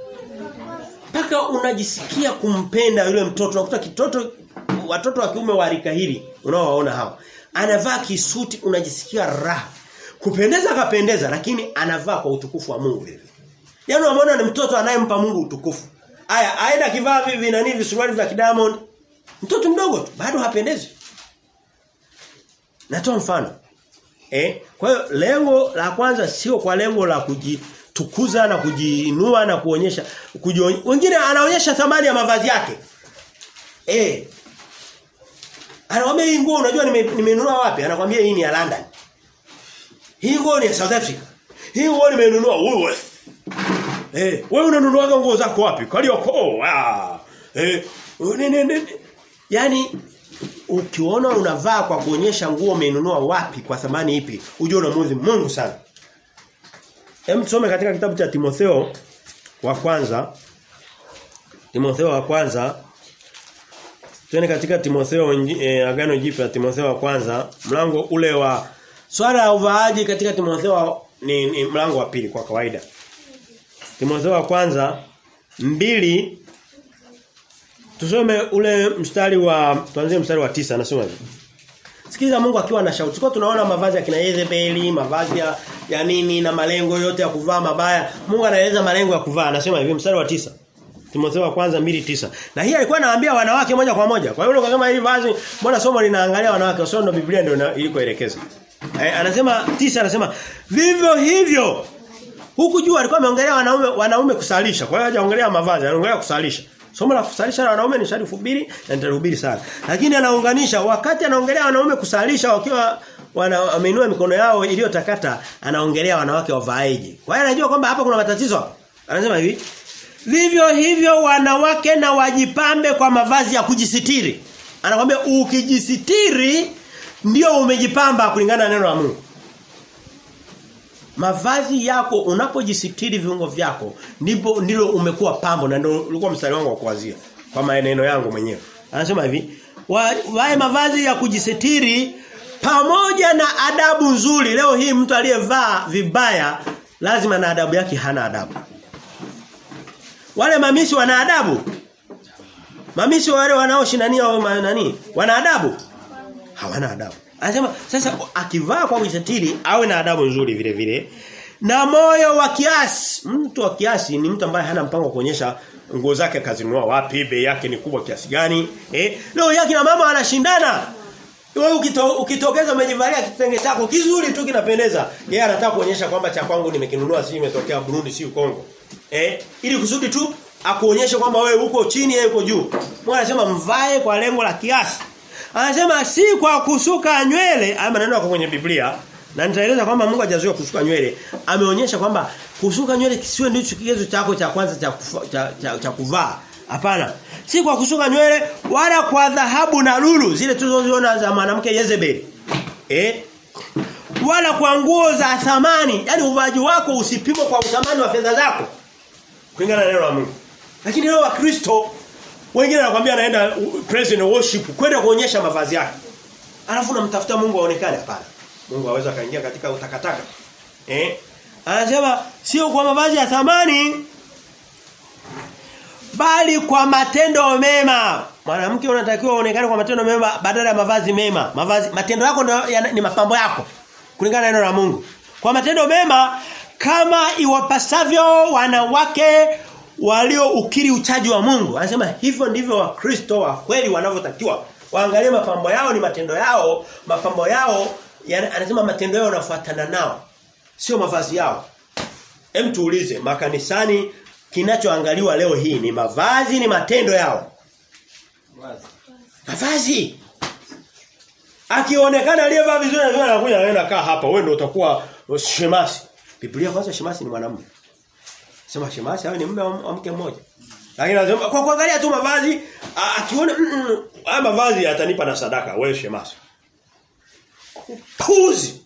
A: Paka unajisikia kumpenda yule mtoto. Unakuta kitoto watoto wa kiume wa rika hili unaowaona hawa. Anavaa kisuti unajisikia raha. Kupendeza kapendeza lakini anavaa kwa utukufu wa Mungu vile. Yaani unaona ni mtoto anayempa Mungu utukufu. Aya, aenda kivaa vivi nani visuruali vya Diamond. Mtoto mdogo tu bado hapendezi. Natoa mfano. Eh? Kwa hiyo lengo la kwanza sio kwa lengo la kujitukuza na kujiinua na kuonyesha kujiony... wengine anaonyesha thamani ya mavazi yake. Eh. Anakwambia hii nguo unajua nimenunua nime wapi? Anakwambia hii ni ya London. Hii nguo ni ya South Africa. Hii nguo nimenunua Woolworth. Eh, wewe unanunuaga nguo zako wapi? Kariokoo. Ah. Eh, ne, ne, ne. Yaani ukiona unavaa kwa kuonyesha nguo umenunua wapi kwa thamani ipi, ujue unamuudhi Mungu sana. Hem tusome katika kitabu cha Timotheo wa kwanza. Timotheo wa kwanza. Tuende katika Timotheo eh, agano jipya Timotheo wa kwanza, mlango ule wa swala la uvaaji katika Timotheo ni, ni mlango wa pili kwa kawaida. Timotheo wa kwanza mbili Tusome ule mstari wa tuanzie mstari wa tisa anasema hivi. Sikiliza Mungu akiwa na shauti. Kwa tunaona mavazi ya kina Yezebeli, mavazi ya, ya nini na malengo yote ya kuvaa mabaya. Mungu anaeleza malengo ya kuvaa. Anasema hivi mstari wa tisa Timotheo wa kwanza mbili tisa Na hii alikuwa anawaambia wanawake moja kwa moja. Kwa hiyo kama hili vazi mbona somo linaangalia wanawake, sio ndo Biblia ndio ilikoelekeza. Eh, anasema tisa anasema vivyo hivyo Huku juu alikuwa ameongelea wanaume wanaume kusalisha. Kwa hiyo hajaongelea mavazi, anaongelea kusalisha. Somo la kusalisha na wanaume ni sharifu hubiri na nitahubiri sana. Lakini anaunganisha wakati anaongelea wanaume kusalisha wakiwa wana ameinua mikono yao iliyotakata anaongelea wanawake wavaaje. Kwa hiyo anajua kwamba hapa kuna matatizo. Anasema hivi, vivyo hivyo wanawake na wajipambe kwa mavazi ya kujisitiri. Anakuambia ukijisitiri ndio umejipamba kulingana na neno la Mungu. Mavazi yako unapojisitiri viungo vyako ndipo ndilo umekuwa pambo na ndio ulikuwa mstari wangu wa kuanzia kwa maneno yangu mwenyewe. Anasema hivi, wae mavazi ya kujisitiri pamoja na adabu nzuri. Leo hii mtu aliyevaa vibaya lazima na adabu yake hana adabu. Wale mamisi wana adabu? Mamisi wale wanaoshindania wa nani? Wana adabu? Hawana adabu. Anasema sasa akivaa kwa kujisitiri awe na adabu nzuri vile vile. Na moyo wa kiasi. Mtu wa kiasi ni mtu ambaye hana mpango wa kuonyesha nguo zake kazinunua wapi, bei yake ni kubwa kiasi gani. Eh? Leo yake na mama wanashindana. Wewe ukito, ukitokeza umejivalia kitenge chako kizuri tu kinapendeza. Yeye anataka kuonyesha kwamba cha kwangu nimekinunua si imetokea Burundi si Kongo. Eh? Ili kusudi tu akuonyeshe kwamba wewe uko chini yeye uko juu. Mungu anasema mvae kwa lengo la kiasi. Anasema si kwa kusuka nywele, haya maneno yako kwenye Biblia na nitaeleza kwamba Mungu hajazuia kusuka nywele. Ameonyesha kwamba kusuka nywele kisiwe ndicho kigezo chako cha kwanza cha, kufa, cha, cha, cha kuvaa. Hapana. Si kwa kusuka nywele wala kwa dhahabu na lulu zile tulizoziona za mwanamke Jezebel. Eh? Wala kwa nguo za thamani, yani uvaji wako usipimwe kwa uthamani wa fedha zako. Kulingana na neno la Mungu. Lakini leo wa Kristo wengine anakuambia anaenda praise and worship kwenda kuonyesha mavazi yake. Alafu unamtafuta Mungu aonekane hapana. Mungu aweza kaingia katika utakataka. Eh? Anasema sio kwa mavazi ya thamani bali kwa matendo mema. Mwanamke unatakiwa uonekane kwa matendo mema badala ya mavazi mema. Mavazi matendo yako ndio ni mapambo yako kulingana na neno la Mungu. Kwa matendo mema kama iwapasavyo wanawake walio ukiri uchaji wa Mungu. Anasema hivyo ndivyo wakristo wa kweli wanavyotakiwa. Waangalie mapambo yao ni matendo yao, mapambo yao yani, anasema matendo yao yanafuatana nao. Sio mavazi yao. Hem tuulize makanisani kinachoangaliwa leo hii ni mavazi ni matendo yao. Mavazi. Akionekana aliyevaa vizuri na anakuja anaenda kaa hapa wewe ndio utakuwa shemasi. Biblia kwanza shemasi ni mwanamume. Sema shemasi hawe ni mume wa mke mmoja. Lakini anasema kwa kuangalia tu mavazi akiona haya mavazi atanipa na sadaka wewe shemasi. Puzi.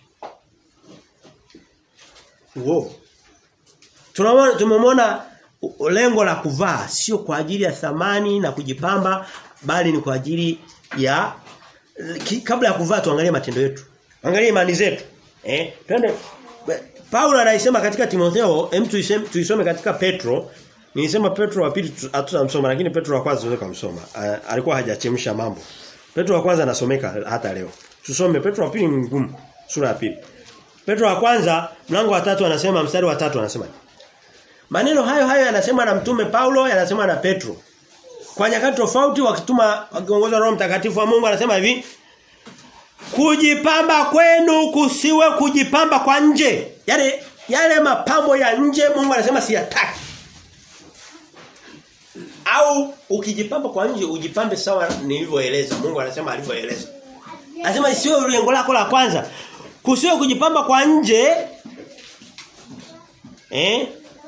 A: Wow. Tunaona tumemwona lengo la kuvaa sio kwa ajili ya thamani na kujipamba bali ni kwa ajili ya ki, kabla ya kuvaa tuangalie matendo yetu. Angalie imani zetu. Eh? Twende Paulo anaisema katika Timotheo, hem tuiseme tuisome katika Petro. Nilisema Petro wa pili hatutamsoma lakini Petro wa kwanza tunaweza kumsoma. Alikuwa hajachemsha mambo. Petro wa kwanza anasomeka hata leo. Tusome Petro wa pili ni ngumu. Sura ya pili. Petro wa kwanza mlango wa tatu anasema mstari wa tatu anasema Maneno hayo hayo yanasema na mtume Paulo yanasema na Petro. Kwa nyakati tofauti wakituma wakiongozwa Roho Mtakatifu wa Mungu anasema hivi Kujipamba kwenu kusiwe kujipamba kwa nje. Yale yale mapambo ya nje Mungu anasema siyataki. Au ukijipamba kwa nje ujipambe sawa nilivyoeleza. Mungu anasema alivyoeleza. Anasema isiwe lengo lako la kwanza. Kusiwe kujipamba kwa nje eh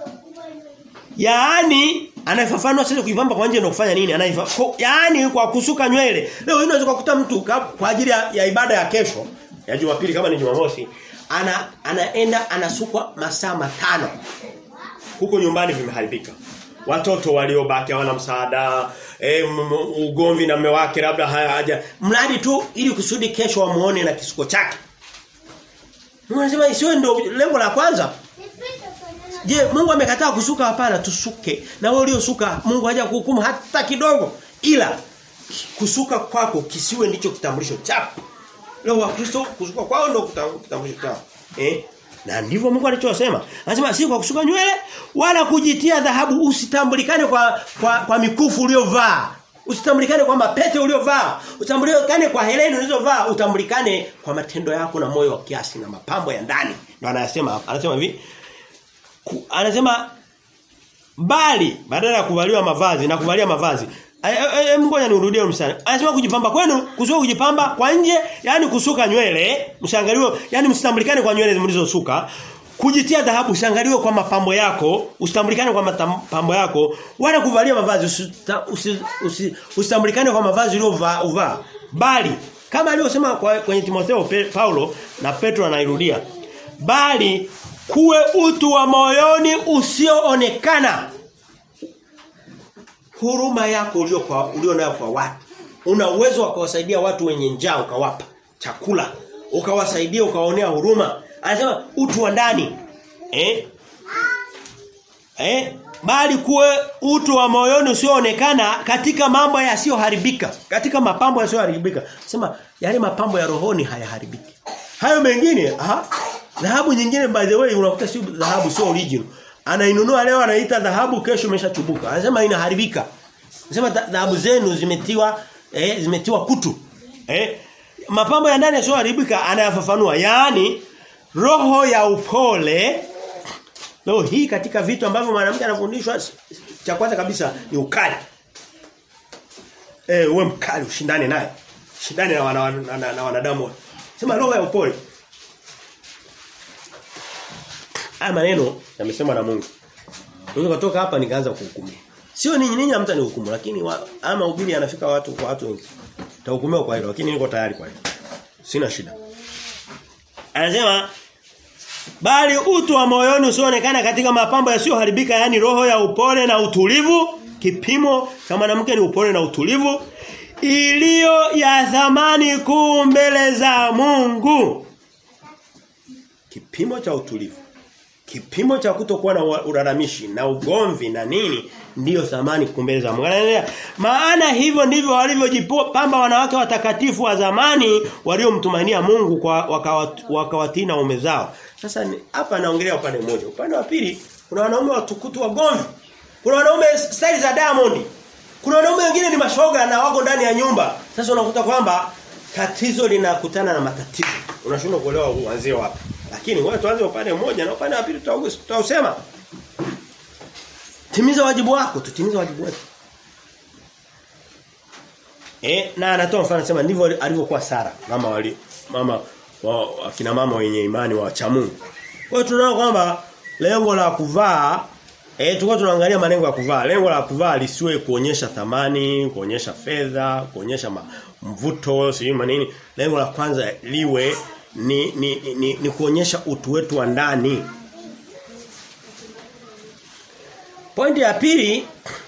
A: Yaani anafafanua sasa kujipamba kwa nje ndio kufanya nini? Anaifafanua yaani kwa kusuka nywele. Leo unaweza kukuta mtu kwa ajili ya, ya ibada ya kesho ya Jumapili kama ni Jumamosi ana anaenda anasukwa masaa matano. Huko nyumbani vimeharibika. Watoto waliobaki hawana msaada, e, ugomvi na mume wake labda haja mradi tu ili kusudi kesho wamuone na kisuko chake. Mungu anasema isiwe ndio lengo la kwanza. Je, Mungu amekataa kusuka hapana tusuke. Na wewe uliosuka Mungu haja kuhukumu hata kidogo. Ila kusuka kwako kisiwe ndicho kitambulisho chako. Leo Wakristo kusuka kwao ndio kitambulisho chao. Eh? Na ndivyo Mungu alichosema. Anasema si kwa kusuka nywele wala kujitia dhahabu usitambulikane kwa kwa, kwa mikufu uliovaa. Usitambulikane kwa mapete uliovaa. Utambulikane kwa heleni ulizovaa, utambulikane kwa matendo yako na moyo wa kiasi na mapambo ya ndani. Ndio anasema anasema hivi anasema bali badala ya kuvaliwa mavazi na kuvalia mavazi ngoja niurudie msana anasema kujipamba kwenu kusuka kujipamba kwa nje yani kusuka nywele msangaliwe yani msitambulikane kwa nywele mlizosuka kujitia dhahabu usangaliwe kwa mapambo yako usitambulikane kwa mapambo yako wala kuvalia mavazi usitambulikane kwa mavazi uliyovaa bali kama alivyosema kwenye Timotheo Paulo na Petro anairudia bali kuwe utu wa moyoni usioonekana huruma yako ulio kwa ulio nayo kwa watu una uwezo wa kuwasaidia watu wenye njaa ukawapa chakula ukawasaidia ukawaonea huruma anasema utu wa ndani eh eh bali kuwe utu wa moyoni usioonekana katika mambo yasiyoharibika katika mapambo yasiyoharibika sema yale mapambo ya rohoni hayaharibiki hayo mengine aha Dhahabu nyingine by the way unakuta sio dhahabu sio original. Anainunua leo anaita dhahabu kesho imeshachubuka. Anasema inaharibika. Anasema dhahabu zenu zimetiwa eh, zimetiwa kutu. Eh? Mapambo ya ndani yasiyoharibika anayafafanua. Yaani roho ya upole leo hii katika vitu ambavyo mwanamke anafundishwa cha kwanza kabisa ni ukali. Eh uwe mkali ushindane naye. Shindane na, wana, na, na, na wanadamu. Sema roho ya upole. Haya maneno yamesemwa na Mungu. Unaweza kutoka hapa nikaanza kuhukumu. Sio ninyi ninyi hamta nihukumu lakini wa, ama ubiri yanafika watu kwa watu wengi. Tahukumiwa kwa hilo lakini niko tayari kwa hilo. Sina shida. Anasema bali utu wa moyoni usioonekana katika mapambo yasiyoharibika yani roho ya upole na utulivu kipimo cha mwanamke ni upole na utulivu iliyo ya thamani kuu mbele za Mungu kipimo cha utulivu kipimo cha kutokuwa na ulalamishi na ugomvi na nini ndiyo thamani kumbele za Mungu. Maana hivyo ndivyo walivyojipamba wanawake watakatifu wa zamani waliomtumainia Mungu kwa wakawatii na ume zao. Sasa hapa naongelea upande mmoja. Upande wa pili kuna wanaume watukutu wagomvi. Kuna wanaume style za Diamond. Kuna wanaume wengine ni mashoga na wako ndani ya nyumba. Sasa unakuta kwamba tatizo linakutana na matatizo. Unashindwa kuelewa uanzie wapi. Lakini wewe tuanze upande mmoja na upande wa pili tutausema. Timiza wajibu wako, tutimize wajibu wetu. Eh na anatoa mfano anasema ndivyo alivyokuwa Sara, mama wali mama wa akina mama wenye imani wa cha Mungu. Kwa hiyo tunaona kwamba lengo la kuvaa eh tulikuwa tunaangalia malengo ya kuvaa. Lengo la kuvaa lisiwe kuonyesha thamani, kuonyesha fedha, kuonyesha mvuto, si manini. Lengo la kwanza liwe ni ni, ni, ni, ni kuonyesha utu wetu wa ndani. Pointi ya pili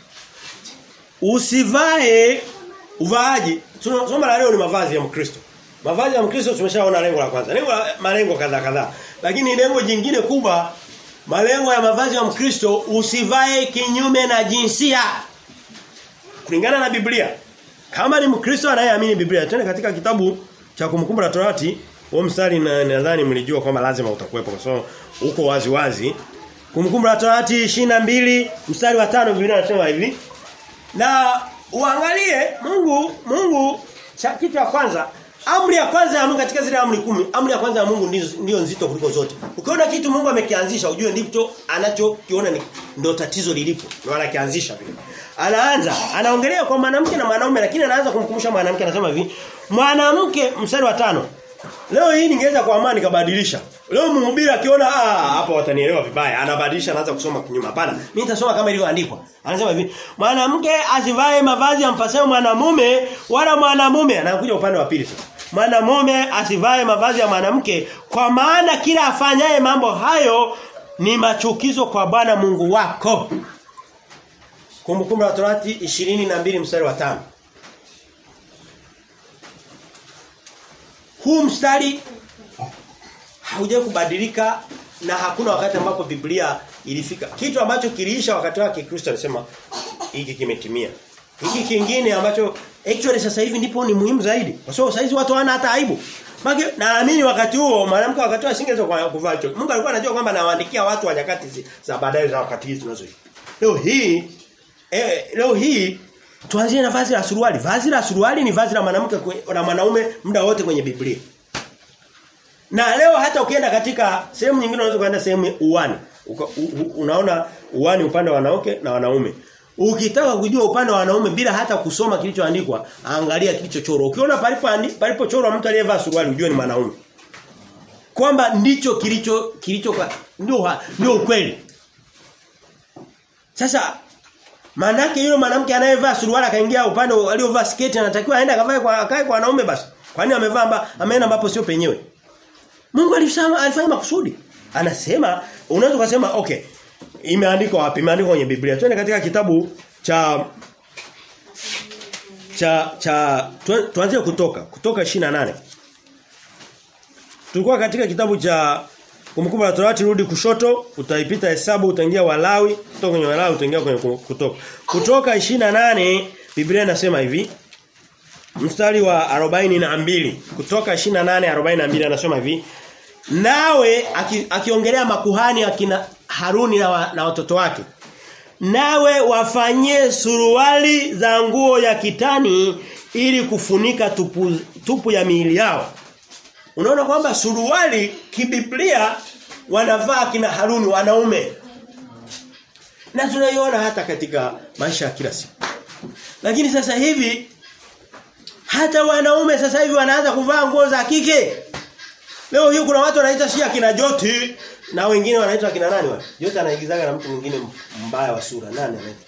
A: usivae uvaaji. Somo la leo ni mavazi ya Mkristo. Mavazi ya Mkristo tumeshaona lengo la kwanza. Lengo la malengo kadhaa kadhaa. Lakini lengo jingine kubwa malengo ya mavazi ya Mkristo usivae kinyume na jinsia. Kulingana na Biblia. Kama ni Mkristo anayeamini Biblia, tena katika kitabu cha kumkumbu la Torati, huo mstari nadhani mlijua kwamba lazima utakuwepo kwa sababu uko wazi wazi. Kumkumbu la Torati 22 mstari wa 5 Biblia inasema hivi. Na uangalie Mungu Mungu cha kitu cha kwanza amri ya kwanza ya Mungu katika zile amri kumi amri ya kwanza ya Mungu ndio ndio nzito kuliko zote. Ukiona kitu Mungu amekianzisha ujue ndicho anachokiona ndio tatizo lilipo. Ndio anakianzisha vile. Anaanza anaongelea kwa mwanamke na mwanaume lakini anaanza kumkumbusha mwanamke anasema hivi mwanamke mstari wa tano Leo hii ningeweza kwa amani kabadilisha. Leo mhubiri akiona ah hapa watanielewa vibaya, anabadilisha anaanza kusoma kinyume. Hapana, mimi nitasoma kama ilivyoandikwa. Anasema hivi, mwanamke asivae mavazi yampasayo mwanamume wala mwanamume anakuja upande wa pili sasa. Mwanamume asivae mavazi ya mwanamke kwa maana kila afanyaye mambo hayo ni machukizo kwa Bwana Mungu wako. Kumbukumbu la Torati 22 mstari wa 5. Huu mstari haujawahi kubadilika na hakuna wakati ambapo Biblia ilifika. Kitu ambacho kiliisha wakati wake Kristo alisema hiki kimetimia. Hiki kingine ambacho actually sasa hivi ndipo ni muhimu zaidi. Kwa sababu sasa hizi watu hawana hata aibu. Maki naamini wakati huo mwanamke wakati huo asingeweza kuvaa hicho. Mungu alikuwa anajua kwamba anawaandikia watu wa nyakati za baadaye za wakati hizi tunazoishi. Leo hii eh, leo hii tuanzie na vazi la suruali. Vazi la suruali ni vazi la mwanamke na mwanaume muda wote kwenye Biblia. Na leo hata ukienda katika sehemu nyingine unaweza kwenda sehemu uwani. Uka, u, u, unaona uwani upande wa wanawake na wanaume. Ukitaka kujua upande wa wanaume bila hata kusoma kilichoandikwa, angalia kilichochorwa. Ukiona palipo palipochorwa mtu aliyevaa suruali ujue ni mwanaume. Kwamba ndicho kilicho kilicho ndio ndio ukweli. Sasa Manake yule mwanamke anayevaa suruali akaingia upande aliovaa sketi anatakiwa aende akavae kwa akae kwa wanaume basi. Kwani amevaa ameenda ambapo sio penyewe. Mungu alisema alifanya makusudi. Anasema unaweza kusema okay. Imeandikwa wapi? Imeandikwa kwenye Biblia. Twende katika kitabu cha cha cha tuanzie kutoka. Kutoka 28. Tulikuwa katika kitabu cha Kumbukumbu la Torati rudi kushoto, utaipita hesabu utaingia Walawi, kutoka kwenye Walawi utaingia kwenye kutoka. Kutoka 28 Biblia inasema hivi. Mstari wa 42 kutoka 28 42 anasema hivi. Nawe akiongelea aki makuhani akina Haruni na, wa, na watoto wake. Nawe wafanyie suruali za nguo ya kitani ili kufunika tupu, tupu ya miili yao. Unaona kwamba suruali kibiblia wanavaa kina Haruni wanaume. Na tunaiona hata katika maisha ya kila siku. Lakini sasa hivi hata wanaume sasa hivi wanaanza kuvaa nguo za kike. Leo hii kuna watu wanaita si akina Joti na wengine wanaitwa akina nani wale? Joti anaigizaga na mtu mwingine mbaya wa sura. Nani anaitwa?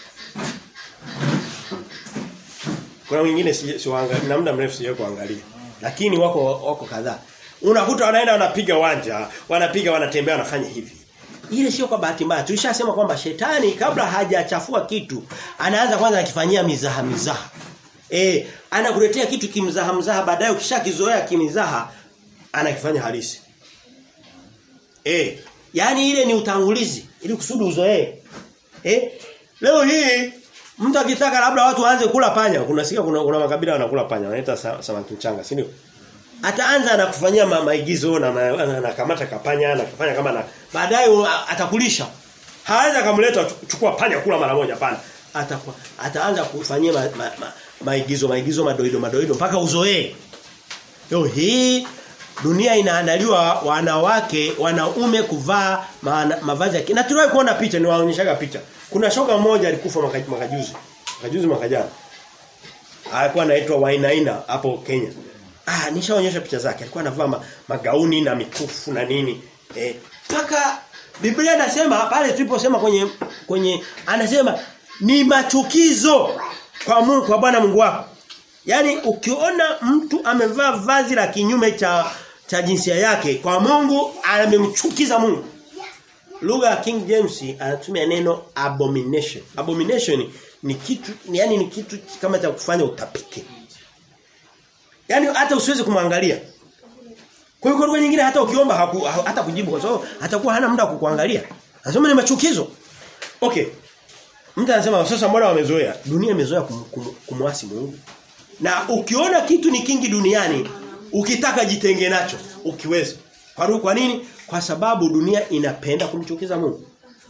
A: Kuna wengine si, si waangalia na muda mrefu sijawahi kuangalia. Lakini wako wako kadhaa. Unakuta wanaenda wanapiga wanja, wanapiga wanatembea wanafanya hivi. Ile sio kwa bahati mbaya. Tulishasema kwamba shetani kabla hajachafua kitu, anaanza kwanza akifanyia mizaha mizaha. Eh, anakuletea kitu kimzaha mzaha baadaye ukishakizoea kimizaha anakifanya halisi. Eh, yani ile ni utangulizi ili kusudi uzoee. Eh? Leo hii mtu akitaka labda watu waanze kula panya, kuna sikia kuna, kuna makabila wanakula panya, wanaita samaki mchanga, si ndio? Ataanza na kufanyia ma, maigizo na anakamata kapanya na kufanya kama na baadaye atakulisha. Hawezi kumleta chukua panya kula mara moja pana. Atakuwa ataanza kufanyia ma, ma, ma, maigizo maigizo madoido madoido mpaka uzoee. Leo hii dunia inaandaliwa wanawake wanaume kuvaa mavazi ya na tuliwahi kuona picha niwaonyeshaga picha kuna shoga mmoja alikufa makajuzi makajuzi makajana alikuwa anaitwa Wainaina hapo Kenya ah nishaonyesha picha zake alikuwa anavaa ma, magauni na mikufu na nini eh paka Biblia inasema pale tuliposema kwenye kwenye anasema ni machukizo kwa Mungu kwa Bwana Mungu wako Yaani ukiona mtu amevaa vazi la kinyume cha cha jinsia yake kwa Mungu amemchukiza Mungu. Lugha ya King James anatumia neno abomination. Abomination ni kitu yani ni kitu kama cha kufanya utapike. Yaani hata usiweze kumwangalia. Kwa hiyo kwa nyingine hata ukiomba haku, hata kujibu kwa sababu atakuwa hana muda wa kukuangalia. Anasema ni machukizo. Okay. Mtu anasema sasa mbona wamezoea? Dunia imezoea kum, kum, kumwasi Mungu. Na ukiona kitu ni kingi duniani, ukitaka jitenge nacho, ukiweza. Kwa, kwa nini? Kwa sababu dunia inapenda kumchukiza Mungu.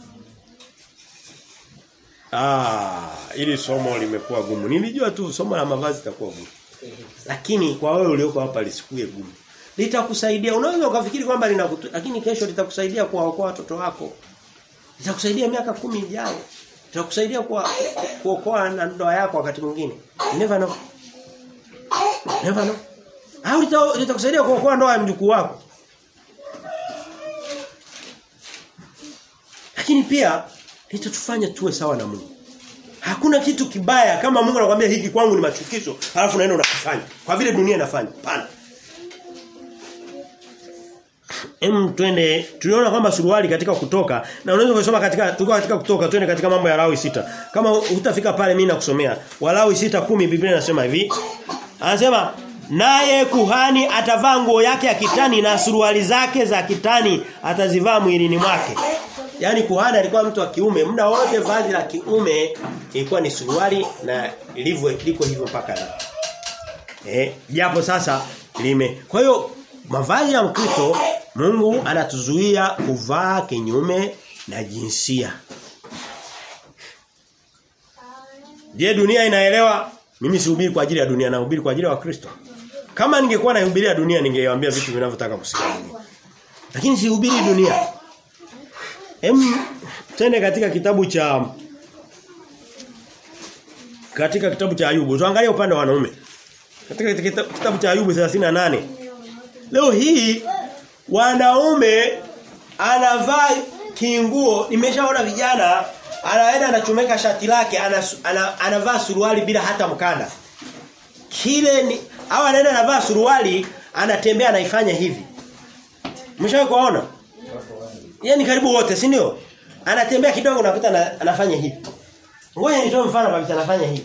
A: Ah, ili somo limekuwa gumu. Nilijua tu somo la mavazi litakuwa gumu. Lakini kwa wewe ulioko hapa lisikuwe gumu. Litakusaidia. Unaweza ukafikiri kwamba linakutu, lakini kesho litakusaidia kuwaokoa watoto wako. Litakusaidia miaka kumi ijayo. Litakusaidia kwa kuokoa na ndoa yako wakati mwingine. Never know. Never know. Au litakusaidia kuokoa ndoa ya mjukuu wako. Lakini pia litatufanya tuwe sawa na Mungu. Hakuna kitu kibaya kama Mungu anakuambia hiki kwangu ni machukizo, halafu unaenda unakifanya. Kwa vile dunia inafanya. Pana. Em twende tuliona kwamba suruali katika kutoka na unaweza kusoma katika tulikuwa katika kutoka twende katika mambo ya Lawi sita. Kama hutafika pale mimi nakusomea. Walawi sita kumi Biblia inasema hivi. Anasema naye kuhani atavaa nguo yake ya kitani na suruali zake za kitani atazivaa mwilini mwake. Yaani kuhani alikuwa mtu wa kiume, muda wote vazi la kiume ilikuwa ni suruali na ilivyo liko hivyo mpaka leo. Eh, japo sasa lime. Kwa hiyo mavazi ya Mkristo Mungu anatuzuia kuvaa kinyume na jinsia. Je, dunia inaelewa? Mimi sihubiri kwa ajili ya dunia, nahubiri kwa ajili ya Wakristo. Kama ningekuwa nahubiria dunia ningewaambia vitu vinavyotaka kusikia. Lakini sihubiri dunia. Em tende katika kitabu cha katika kitabu cha Ayubu. Tuangalie upande wa wanaume. Katika kitabu cha Ayubu 38. Leo hii wanaume anavaa kinguo nimeshaona vijana anaenda anachomeka shati lake anavaa ana, ana suruali bila hata mkanda kile ni au anaenda anavaa suruali anatembea anaifanya hivi mshawahi kuona yeye ni karibu wote si ndio anatembea kidogo unakuta na, anafanya hivi ngoja nitoe mfano kabisa anafanya hivi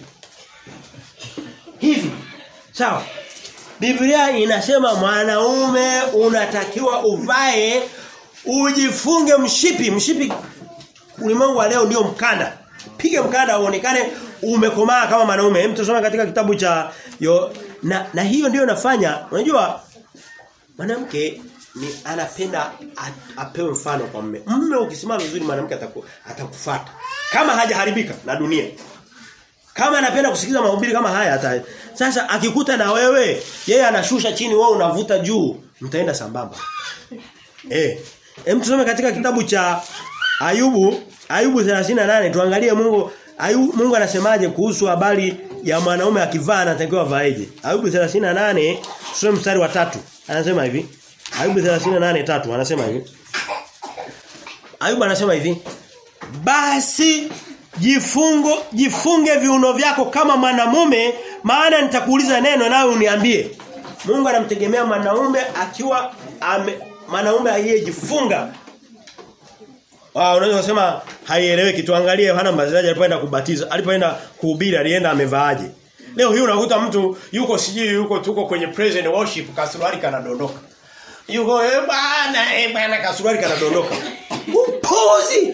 A: hivi sawa Biblia inasema mwanaume unatakiwa uvae ujifunge mshipi mshipi ulimwengu wa leo ndio mkanda pige mkanda uonekane umekomaa kama mwanaume hem tusome katika kitabu cha yo na, na hiyo ndio nafanya unajua mwanamke ni anapenda apewe mfano kwa mume mume ukisimama vizuri mwanamke ataku, atakufuata kama hajaharibika na dunia kama anapenda kusikiza mahubiri kama haya hata sasa akikuta na wewe yeye anashusha chini wewe unavuta juu mtaenda sambamba eh hem tusome katika kitabu cha Ayubu Ayubu 38 tuangalie Mungu Ayubu Mungu anasemaje kuhusu habari ya mwanaume akivaa anatakiwa vaeje. Ayubu 38 tusome mstari wa tatu Anasema hivi. Ayubu 38 tatu anasema hivi. Ayubu anasema hivi. Basi jifungo jifunge viuno vyako kama mwanamume maana nitakuuliza neno nawe uniambie. Mungu anamtegemea mwanaume akiwa ame mwanaume aliyejifunga. Ah unaweza kusema haieleweki tuangalie Yohana Mbatizaji alipoenda kubatiza alipoenda kuhubiri alienda amevaaje. Leo hii unakuta mtu yuko sijui yuko tuko kwenye praise and worship kasuruali kanadondoka. Yuko eh bana eh bana kasuruali kanadondoka. Upuzi.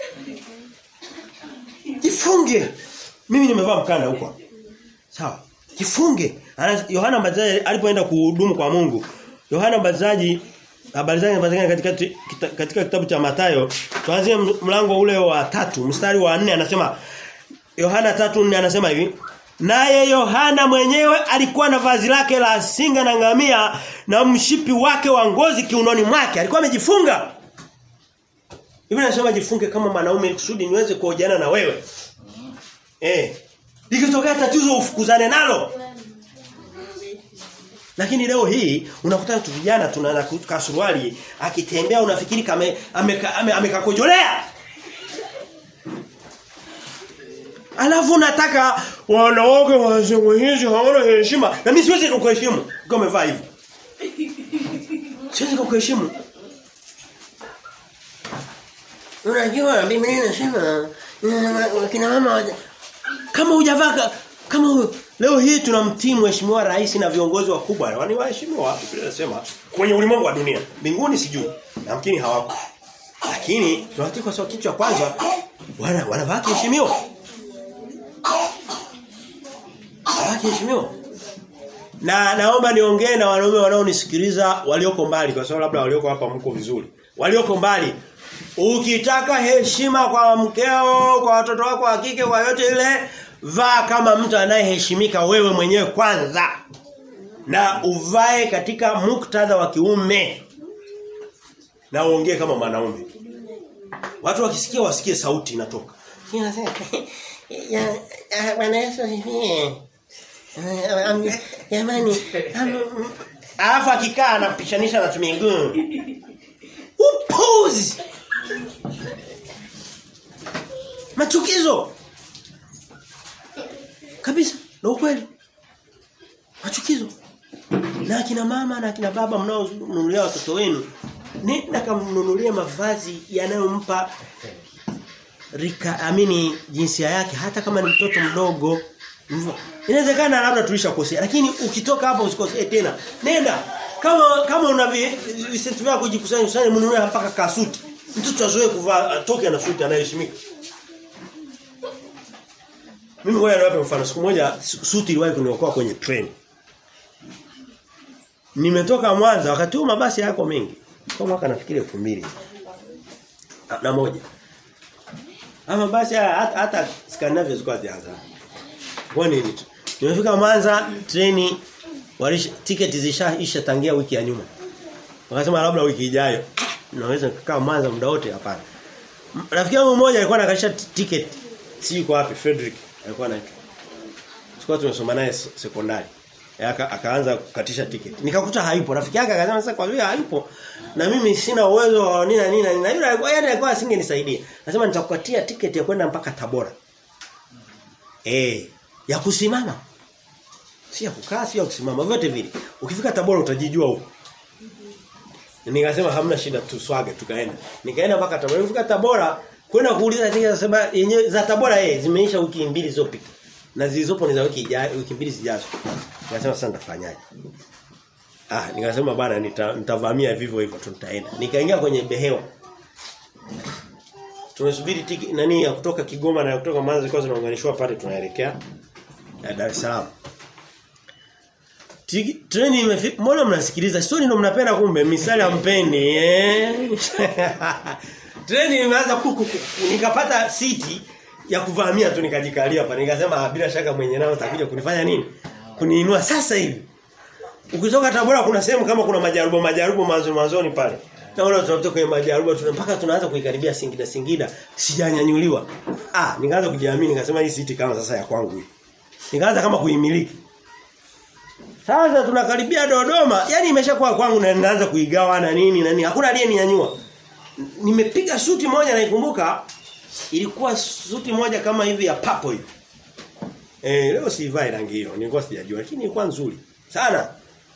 A: Jifunge. Mimi nimevaa mkanda huko. Sawa. Jifunge. Yohana Mbatizaji alipoenda kuhudumu kwa Mungu. Yohana Mbatizaji habari zake zinapatikana katika kita, katika kitabu cha Mathayo. Tuanzie mlango ule wa tatu mstari wa nne anasema Yohana 3:4 anasema hivi Naye Yohana mwenyewe alikuwa na vazi lake la singa na ngamia na mshipi wake wa ngozi kiunoni mwake. Alikuwa amejifunga. Biblia inasema jifunge kama mwanaume kusudi niweze kuojana na wewe. Eh. Likitokea tatizo ufukuzane nalo. Lakini leo hii unakutana tu vijana tunaana kasuruali akitembea unafikiri kama amekakojolea. Ame, ame Alafu nataka wanawake wasemo hizi hawana heshima. Na mimi siwezi kukuheshimu kama umevaa hivyo. Siwezi kukuheshimu. Unajua Biblia inasema kina mama kama hujavaa kama leo hii tunamtii mheshimiwa rais na viongozi wakubwa wani waheshimiwa Biblia inasema kwenye ulimwengu wa dunia mbinguni sijui namkini hawako lakini tunatii kwa sababu kichwa kwanza wana wanavaa heshimiwa heshimiwa na naomba niongee na wanaume wanaonisikiliza walioko mbali kwa sababu labda walioko hapa mko vizuri walioko mbali ukitaka heshima kwa mkeo kwa watoto wako wa kike kwa yote ile vaa kama mtu anayeheshimika wewe mwenyewe kwanza na uvae katika muktadha wa kiume na uongee kama mwanaume watu wakisikia wasikie sauti inatoka
B: ya bwana Yesu asifiwe jamani
A: alafu akikaa anapishanisha na miguu upuzi machukizo kabisa na ukweli machukizo na akina mama na akina baba mnaonunulia watoto wenu nenda kamnunulie mavazi yanayompa rika amini jinsia yake hata kama ni mtoto mdogo inawezekana labda tulishakosea lakini ukitoka hapa usikosee tena nenda kama kama una visenti vyako kujikusanya kusanya mnunue mpaka kasuti mtoto azoe kuvaa atoke na suti anaheshimika mimi ngoja niwape mfano siku moja suti iliwahi kuniokoa kwenye train nimetoka Mwanza wakati huo mabasi yako mengi kwa mwaka nafikiri 2000 na moja ama basi hata, hata Scandinavia zilikuwa zianza. Kwa nini? Nimefika Mwanza treni walisha tiketi zishaisha tangia wiki ya nyuma. Wakasema labda wiki ijayo. Naweza kukaa Mwanza muda wote hapana. Rafiki yangu mmoja alikuwa anakalisha tiketi. Si yuko wapi Frederick alikuwa anaitwa. Sikuwa tumesoma naye sekondari. Aka, akaanza kukatisha tiketi. Nikakuta haipo. Rafiki yake akasema sasa kwa vile haipo na mimi sina uwezo wa nina nina nina yule alikuwa yeye alikuwa asingenisaidia. Nasema nitakupatia tiketi ya kwenda mpaka Tabora. Eh, ya kusimama. Si ya kukaa, si ya kusimama, vyote vile. Ukifika Tabora utajijua huko. Nikasema hamna shida tuswage tukaenda. Nikaenda mpaka Tabora. Nilifika Tabora kwenda kuuliza tiketi sasa yenyewe za Tabora eh zimeisha wiki mbili zilizopita. Na zilizopo ni za wiki ijayo, wiki mbili zijazo. Nikasema sasa nitafanyaje? Ah, nikasema bana nitavamia nita vivyo hivyo tutaenda. Nikaingia kwenye behewa. Tumesubiri tiki nani ya kutoka Kigoma na ya kutoka Mwanza zilikuwa zinaunganishwa pale tunaelekea ya Dar es Salaam. Treni imefika. Mbona mnasikiliza? Story ndio mnapenda kumbe, misali hampendi eh. Treni imeanza kuku nikapata siti ya kuvamia tu nikajikalia hapa. Nikasema bila shaka mwenye nao atakuja kunifanya nini? Kuniinua sasa hivi. Ukitoka Tabora kuna sehemu kama kuna majarubo majarubo mwanzo mwanzoni pale. Naona tunapita kwenye majaruba tuna mpaka tunaanza kuikaribia Singida Singida sijanyanyuliwa. Ah, nikaanza kujiamini nikasema hii siti kama sasa ya kwangu hii. Nikaanza kama kuimiliki. Sasa tunakaribia Dodoma, yani imeshakuwa kwangu na ninaanza kuigawa na nini na nini. Hakuna aliyeninyanyua. Nimepiga suti moja naikumbuka ilikuwa suti moja kama hivi ya papo hivi. Eh leo sivai rangi hiyo, nilikuwa sijajua lakini ilikuwa nzuri sana.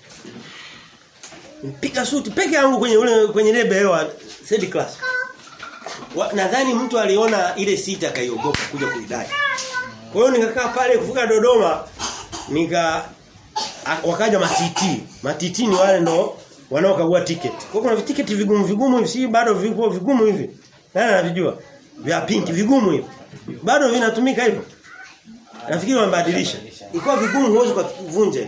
A: Nipiga suti peke yangu kwenye ule kwenye ile behewa third class. Nadhani mtu aliona ile sita kaiogopa kuja kuidai. Kwa hiyo nikakaa pale kufika Dodoma nika wakaja matiti. Matiti ni wale ndo wanaokagua ticket. Kwa kuna vitiketi vigumu vigumu hivi si bado viko vigumu hivi. Nani anavijua? Vya pinki vigumu hivi. Bado vinatumika hivyo. Nafikiri wamebadilisha. Ilikuwa vigumu huwezi kuvunja.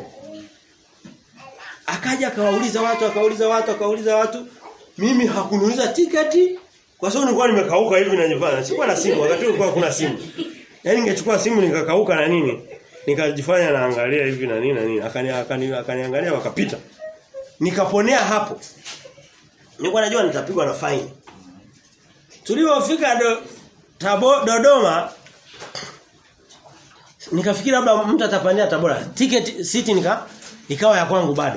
A: Akaja akawauliza watu, akauliza watu, akauliza watu. Mimi hakuniuliza tiketi kwa sababu nilikuwa nimekauka hivi na nyumbani. Sikuwa na simu, wakati ulikuwa kuna simu. Yaani ningechukua simu nikakauka na nini? Nikajifanya naangalia hivi na nini na nini. Akani akani akaniangalia wakapita. Nikaponea hapo. Nilikuwa najua nitapigwa na fine. Tulipofika do, tabo, Dodoma nikafikiri labda mtu atapandia Tabora. Ticket city nika ikawa ya kwangu bado.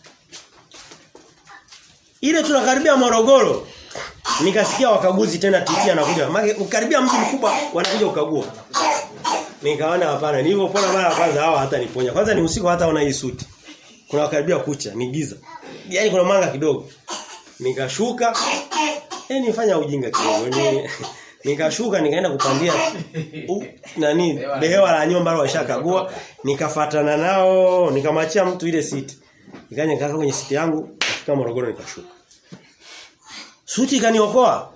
A: Ile tunakaribia Morogoro. Nikasikia wakaguzi tena titia anakuja. Maana ukaribia mji mkubwa wanakuja ukagua. Nikaona hapana, nilipopona mara ya kwanza hawa hata niponya. Kwanza ni usiku hata una hii suti. Kuna karibia kucha, ni giza. Yaani kuna mwanga kidogo. Nikashuka. Eh nifanya ujinga kidogo. Ni nikashuka nikaenda kupandia u, nani behewa la nyumba wale washakagua nikafatana nao nikamachia mtu ile siti nikaja nikakaa kwenye siti yangu kufika Morogoro nikashuka suti ikaniokoa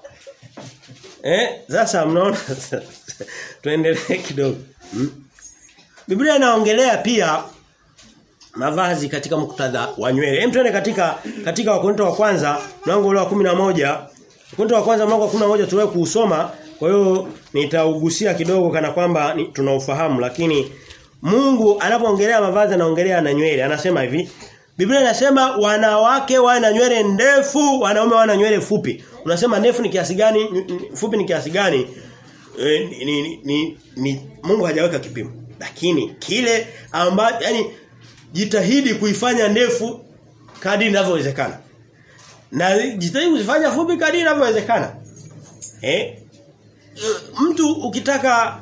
A: eh sasa mnaona tuendelee kidogo hmm? Biblia inaongelea pia mavazi katika muktadha wa nywele. Hem tuende katika katika Wakorintho wa kwanza mlango ule wa 11. Wakorintho wa kwanza mlango wa 11 tuwe kuusoma. Kwa hiyo nitaugusia kidogo kana kwamba ni, tunaufahamu lakini Mungu anapoongelea mavazi anaongelea na nywele. Anasema hivi. Biblia inasema wanawake wana nywele ndefu, wanaume wana nywele fupi. Unasema ndefu ni kiasi gani? Fupi ni kiasi gani? E, ni, ni, ni, ni Mungu hajaweka kipimo. Lakini kile ambacho yani jitahidi kuifanya ndefu kadri inavyowezekana. Na jitahidi kuzifanya fupi kadri inavyowezekana. Eh? Mtu ukitaka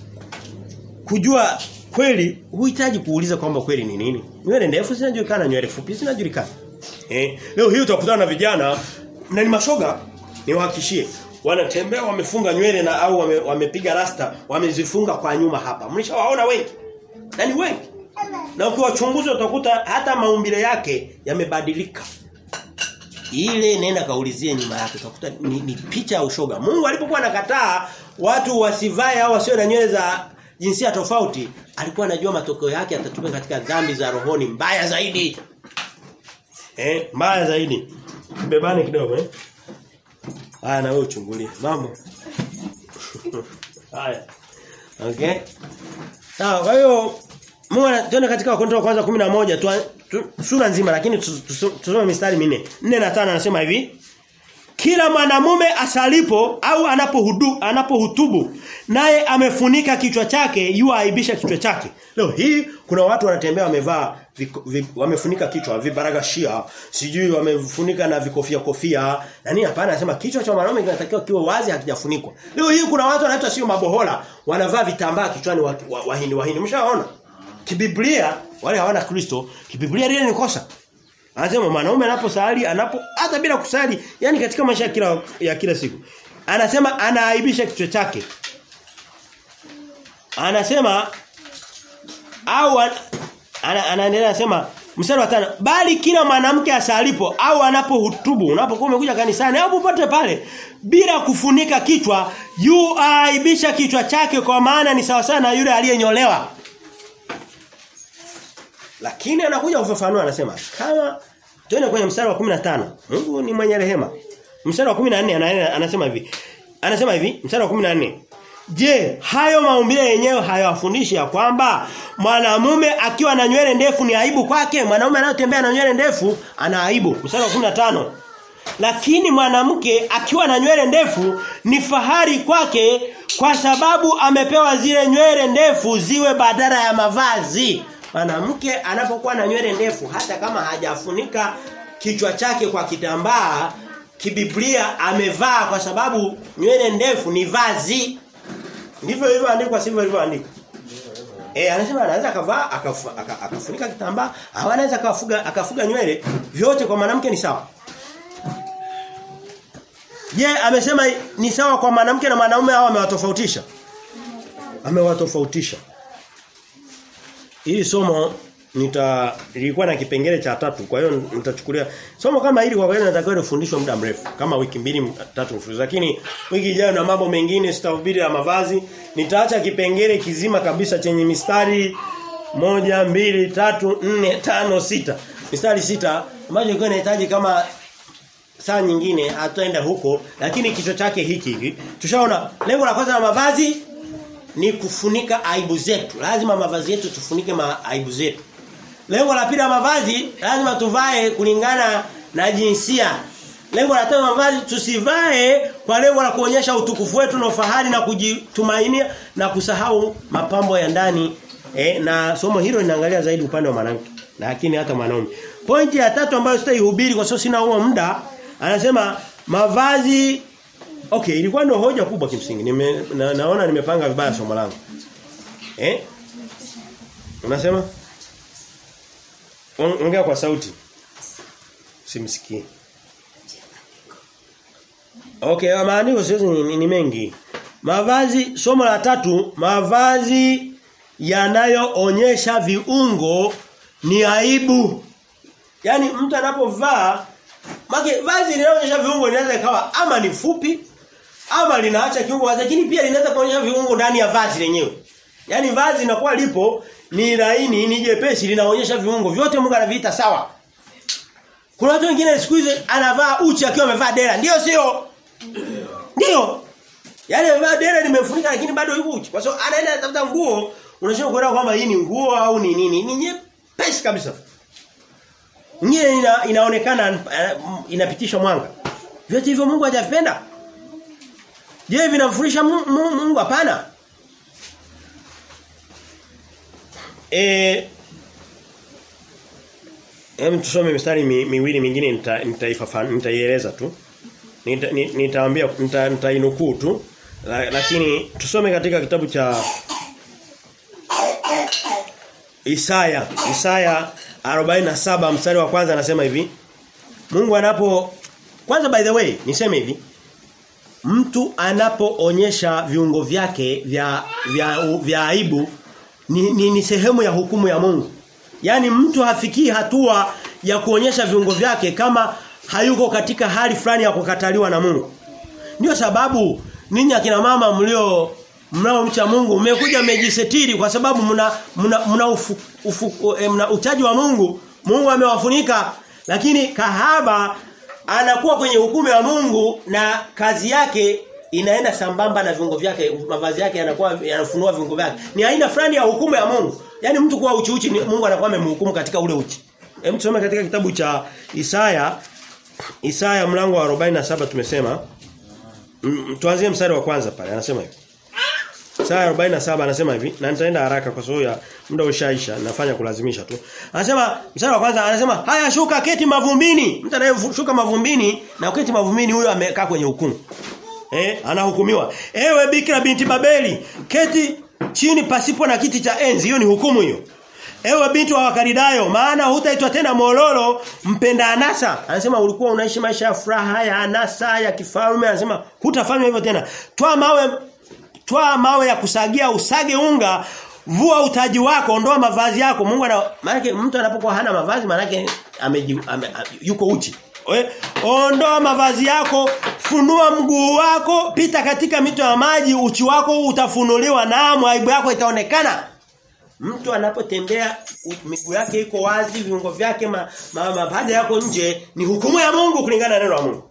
A: kujua kweli huhitaji kuuliza kwamba kweli ni nini. Nywele ndefu zinajulikana, nywele fupi zinajulikana. Eh? Leo hii utakutana na vijana na ni mashoga niwahakishie wanatembea wamefunga nywele na au wame, wamepiga rasta wamezifunga kwa nyuma hapa. Mlishawaona wengi? Na ni wengi. Na ukiwachunguza utakuta hata maumbile yake yamebadilika. Ile nenda kaulizie nyuma yake utakuta ni, ni picha ya ushoga. Mungu alipokuwa anakataa watu wasivae au wasio na nywele za jinsia tofauti, alikuwa anajua matokeo yake atatupa katika dhambi za rohoni mbaya zaidi. Eh, mbaya zaidi. Bebane kidogo eh. Haya na wewe uchungulie. Mambo. Haya. Okay. Sawa, kwa hiyo Mungu anatuona katika Wakorintho wa kwanza 11 tu, tu, sura nzima lakini tusome mistari minne. 4 na 5 anasema hivi. Kila mwanamume asalipo au anapohudu anapohutubu naye amefunika kichwa chake yu aibisha kichwa chake. Leo hii kuna watu wanatembea wamevaa wamefunika kichwa vibaragashia, sijui wamefunika na vikofia kofia. Na nini hapana anasema kichwa cha mwanamume kinatakiwa kiwe wazi hakijafunikwa. Leo hii kuna watu wanaitwa sio mabohola, wanavaa vitambaa kichwani wahindi wa, wahindi wa mshaona. Kibiblia wale hawana Kristo, kibiblia lile ni kosa. Anasema mwanaume anaposali anapo hata bila kusali, yani katika maisha ya kila ya kila siku. Anasema anaaibisha kichwa chake. Anasema au an, ana, anaendelea anasema mstari wa tano bali kila mwanamke asalipo au anapohutubu unapokuwa umekuja kanisani au popote pale bila kufunika kichwa yu aibisha kichwa chake kwa maana ni sawa sana na yule aliyenyolewa lakini anakuja kufafanua anasema kama tuende kwenye mstari wa 15. Mungu ni mwenye rehema. Mstari wa 14 anasema hivi. Anasema hivi, mstari wa 14. Je, hayo maumbile yenyewe hayawafundishi ya kwamba mwanamume akiwa na nywele ndefu ni aibu kwake? Mwanamume anayotembea na nywele ndefu ana aibu. Mstari wa 15. lakini mwanamke akiwa na nywele ndefu ni fahari kwake kwa sababu amepewa zile nywele ndefu ziwe badala ya mavazi. Mwanamke anapokuwa na nywele ndefu hata kama hajafunika kichwa chake kwa kitambaa kibiblia amevaa kwa sababu nywele ndefu ni vazi. Ndivyo ilivyoandikwa sivyo ilivyoandikwa. Eh anasema anaweza akavaa akafu, aka- akafunika kitambaa au anaweza akafuga akafuga nywele vyote kwa mwanamke ni sawa. Je, amesema ni sawa kwa mwanamke na mwanaume au amewatofautisha? Amewatofautisha. Hili somo nita lilikuwa na kipengele cha tatu kwa hiyo nitachukulia somo kama hili kwa kweli natakiwa lifundishwe muda mrefu kama wiki mbili tatu mfululizo lakini wiki ijayo na mambo mengine sitahubiri ya mavazi nitaacha kipengele kizima kabisa chenye mistari moja mbili tatu nne tano sita mistari sita ambayo ilikuwa inahitaji kama saa nyingine hataenda huko lakini kichwa chake hiki hivi tushaona lengo la kwanza la mavazi ni kufunika aibu zetu lazima mavazi yetu tufunike ma aibu zetu lengo la pili la mavazi lazima tuvae kulingana na jinsia lengo la tatu la mavazi tusivae kwa lengo la kuonyesha utukufu wetu na ufahari na kujitumainia na kusahau mapambo ya ndani eh, na somo hilo linaangalia zaidi upande wa mwanamke lakini hata mwanaume pointi ya tatu ambayo sitaihubiri kwa sababu sina huo muda anasema mavazi Okay, ilikuwa ndio hoja kubwa kimsingi. Nime, na, naona nimepanga vibaya somo langu. Eh? Unasema? On- Ongea kwa sauti. Simsikii. Okay, maandiko sasa ni, ni, ni mengi. Mavazi somo la tatu, mavazi yanayoonyesha viungo ni aibu. Yaani mtu anapovaa Maki vazi linaloonyesha viungo linaweza ikawa ama ni fupi ama linaacha kiungo wazi lakini pia linaweza kuonyesha viungo ndani ya vazi lenyewe. Yaani vazi linakuwa lipo ni laini, ni jepesi linaonyesha viungo vyote Mungu anaviita sawa. Kuna watu wengine siku hizi anavaa uchi akiwa amevaa dera. Ndio sio? Ndio. Yaani amevaa dera limefunika lakini bado yuko uchi. Kwa sababu anaenda kutafuta nguo, unashindwa kuelewa kwamba hii ni nguo au ni nini. Ni nyepesi kabisa. Nyingine ina, inaonekana uh, inapitisha mwanga. Vyote hivyo Mungu hajavipenda. Je, vinamfundisha Mu- Mu- Mungu hapana? Eh Hem tusome mistari mi, miwili mingine nita- nitaifafanua nitaieleza tu. Nita- ni- Nitaambia nita- nitainukuu tu. La- Lakini tusome katika kitabu cha Isaya, Isaya 47 mstari wa kwanza anasema hivi. Mungu anapo kwanza by the way niseme hivi. Mtu anapoonyesha viungo vyake vya vya, vya aibu ni, ni, ni sehemu ya hukumu ya Mungu. Yaani mtu hafikii hatua ya kuonyesha viungo vyake kama hayuko katika hali fulani ya kukataliwa na Mungu. Ndio sababu ninyi akina mama mlio mnaomcha Mungu mmekuja mmejisetiri kwa sababu mna mna, mna, ufu, ufu, eh, mna uchaji wa Mungu. Mungu amewafunika lakini kahaba anakuwa kwenye hukumu ya Mungu na kazi yake inaenda sambamba na viungo vyake mavazi yake yanakuwa yanafunua viungo vyake. Ni aina fulani ya hukumu ya Mungu. Yaani mtu kuwa uchi uchi ni- Mungu anakuwa amemhukumu katika ule uchi. Hem tusome katika kitabu cha Isaya Isaya mlango wa 47 tumesema Mm, tuanzie mstari wa kwanza pale anasema hivi. Isaya 47 anasema hivi na nitaenda haraka kwa sababu ya muda ushaisha nafanya kulazimisha tu. Anasema mstari wa kwanza anasema haya shuka keti mavumbini. Mtu anayeshuka mavumbini na keti mavumbini huyo amekaa kwenye hukumu. Eh anahukumiwa. Ewe Bikira binti Babeli keti chini pasipo na kiti cha enzi hiyo ni hukumu hiyo. Ewe binti wa Wakaridayo maana hutaitwa tena mololo mpenda anasa. Anasema ulikuwa unaishi maisha ya furaha ya anasa ya kifalme anasema hutafanya hivyo tena. Toa mawe toa mawe ya kusagia usage unga vua utaji wako ondoa mavazi yako Mungu ana maana mtu anapokuwa hana mavazi maana yake ame, ame, yuko uchi We, ondoa mavazi yako, funua mguu wako, pita katika mito ya maji, uchi wako utafunuliwa na aibu yako itaonekana. Mtu anapotembea u- miguu yake iko wazi, viungo vyake ma, ma, mapaja yako nje, ni hukumu ya Mungu kulingana na neno la Mungu.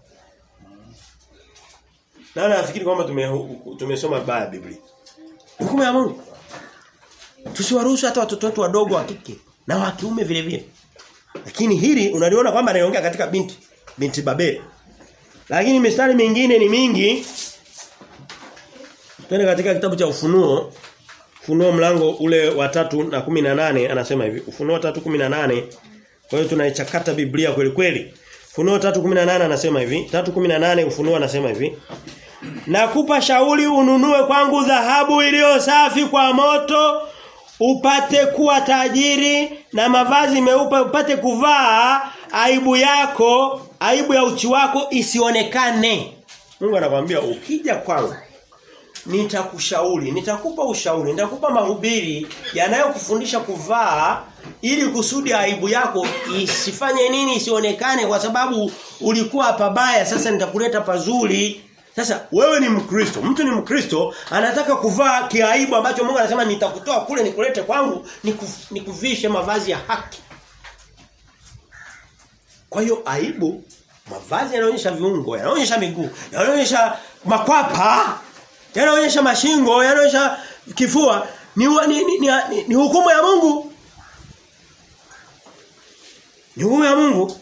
A: Na nafikiri kwamba tume tumesoma baya Biblia. Hukumu ya Mungu. Tusiwaruhusu hata watoto wetu wadogo wa kike na wa kiume vile vile. Lakini hili unaliona kwamba anaongea katika binti binti Babeli. Lakini mistari mingine ni mingi. Twende katika kitabu cha Ufunuo. Ufunuo mlango ule wa tatu na kumi na nane anasema hivi. Ufunuo tatu kumi na nane Kwa hiyo tunaichakata Biblia kweli kweli. Ufunuo 3:18 anasema hivi. 3:18 Ufunuo anasema hivi. Nakupa shauri ununue kwangu dhahabu iliyo safi kwa moto upate kuwa tajiri na mavazi meupe upate kuvaa aibu yako aibu ya uchi wako isionekane. Mungu anakuambia ukija kwangu nitakushauri, nitakupa ushauri, nitakupa mahubiri yanayokufundisha kuvaa ili kusudi aibu yako isifanye nini isionekane kwa sababu ulikuwa pabaya sasa nitakuleta pazuri. Sasa wewe ni Mkristo, mtu ni Mkristo anataka kuvaa kiaibu ambacho Mungu anasema nitakutoa kule nikulete kwangu nikuf, nikuvishe mavazi ya haki. Kwa hiyo aibu mavazi yanaonyesha viungo, yanaonyesha miguu, yanaonyesha makwapa, yanaonyesha mashingo, yanaonyesha kifua ni, ni, ni, ni, ni, ni hukumu ya Mungu. Ni hukumu ya Mungu.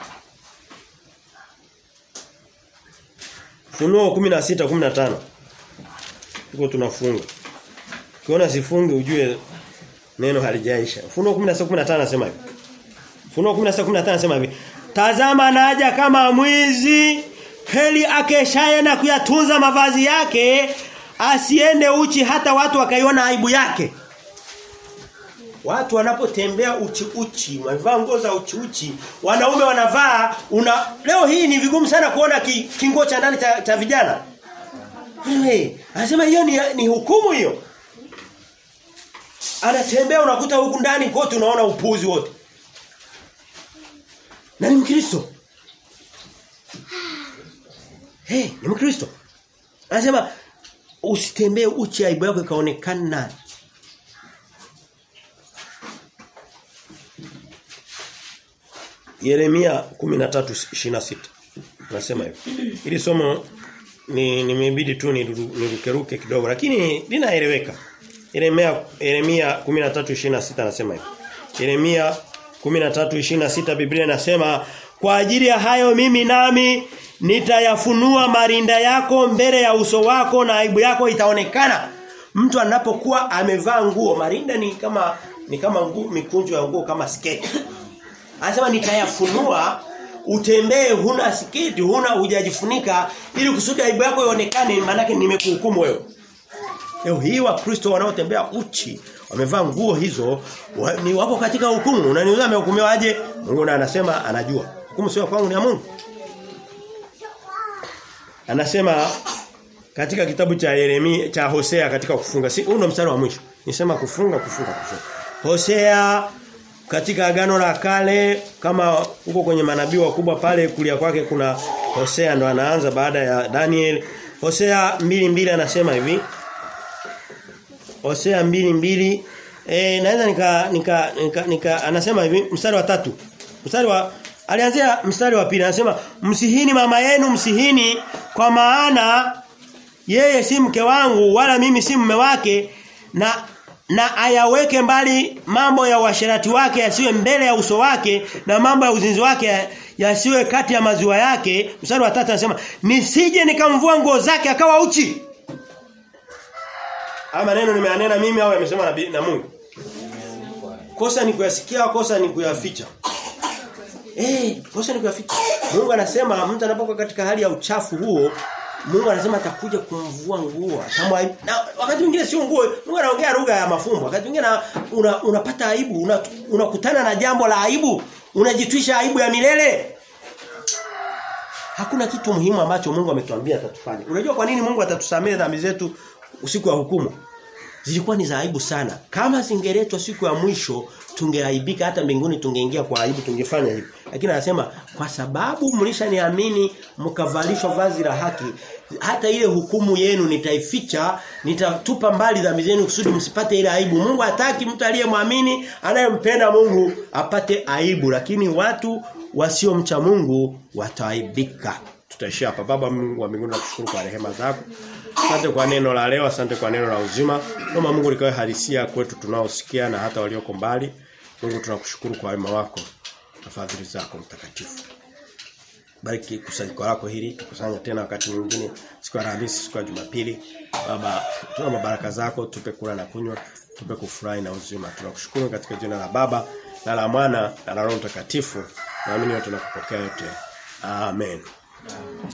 A: Funuo 16 15. Tuko tunafunga. Ukiona sifungi ujue neno halijaisha. Funuo 16 15 anasema hivi. Funuo 16 15 anasema hivi. Tazama naja kama mwizi heli akeshaye na kuyatunza mavazi yake asiende uchi hata watu wakaiona aibu yake. Watu wanapotembea uchi uchi, wamevaa nguo za uchi uchi, wanaume wanavaa una leo hii ni vigumu sana kuona ki, kingo cha ndani cha, cha vijana. Hey, anasema hiyo ni, ni hukumu hiyo. Anatembea unakuta huku ndani kote unaona upuzi wote. Na ni Mkristo. Hey, ni Mkristo. Anasema usitembee uchi aibu yako ikaonekana. Yeremia 13:26 nasema hivi. Ili somo ni nimebidi tu nirukeruke kidogo lakini linaeleweka. Yeremia Yeremia 13:26 anasema hivi. Yeremia 13:26 Biblia inasema kwa ajili ya hayo mimi nami nitayafunua marinda yako mbele ya uso wako na aibu yako itaonekana. Mtu anapokuwa amevaa nguo marinda ni kama ni kama nguo mikunjo ya nguo kama sketi. Anasema nitayafunua utembee huna sketi huna hujajifunika ili kusudi aibu yako ionekane maana yake nimekuhukumu wewe. Leo hii wa Kristo wanaotembea uchi wamevaa nguo hizo wa, ni wapo katika hukumu. Unaniuliza amehukumiwaje? Mungu na anasema anajua. Hukumu sio kwangu ni ya Mungu. Anasema katika kitabu cha Yeremia cha Hosea katika kufunga. Si huu mstari wa mwisho. Nisema kufunga kufunga kufunga. Hosea katika agano la kale kama huko kwenye manabii wakubwa pale kulia kwake kuna Hosea ndo anaanza baada ya Daniel. Hosea mbili mbili anasema hivi. Hosea mbili mbili eh naweza nika nika, nika, nika anasema hivi mstari wa tatu. Mstari wa alianzia mstari wa pili anasema msihini mama yenu msihini kwa maana yeye si mke wangu wala mimi si mume wake na na ayaweke mbali mambo ya uasherati wake yasiwe mbele ya uso wake na mambo ya uzinzi wake yasiwe kati ya maziwa yake mstari wa tatu anasema nisije nikamvua nguo zake akawa uchi ama neno nimeanena mimi au yamesema na, na Mungu kosa ni kuyasikia kosa ni kuyaficha eh kosa ni kuyaficha Mungu anasema mtu anapokuwa katika hali ya uchafu huo Mungu anasema atakuja kumvua nguo. Kama na wakati mwingine sio nguo, Mungu anaongea lugha ya mafumbo. Wakati mwingine una, unapata aibu, unakutana una na jambo la aibu, unajitwisha aibu ya milele. Hakuna kitu muhimu ambacho Mungu ametuambia atatufanya. Unajua kwa nini Mungu atatusamehe dhambi zetu usiku wa hukumu? Zilikuwa ni za aibu sana. Kama zingeletwa siku ya mwisho tungeaibika hata mbinguni tungeingia kwa aibu tungefanya hivyo. Lakini anasema kwa sababu mlishaniamini mkavalishwa vazi la haki hata ile hukumu yenu nitaificha nitatupa mbali dhambi zenu kusudi msipate ile aibu. Mungu hataki mtu aliyemwamini anayempenda Mungu apate aibu lakini watu wasiomcha Mungu wataaibika. Tutaishia hapa. Baba Mungu wa mbinguni nakushukuru kwa rehema zako. Asante kwa neno la leo, asante kwa neno la uzima. Naomba Mungu likawe halisia kwetu tunaosikia na hata walioko mbali. Mungu tunakushukuru kwa wema wako na fadhili zako mtakatifu. Bariki kusanyiko lako hili, tukusanya tena wakati mwingine siku ya Alhamisi, siku ya Jumapili. Baba, tuna mabaraka zako, tupe kula na kunywa, tupe kufurahi na uzima. Tunakushukuru katika jina la Baba na la Mwana na la Roho Mtakatifu. Naamini wote tunakupokea yote. Amen.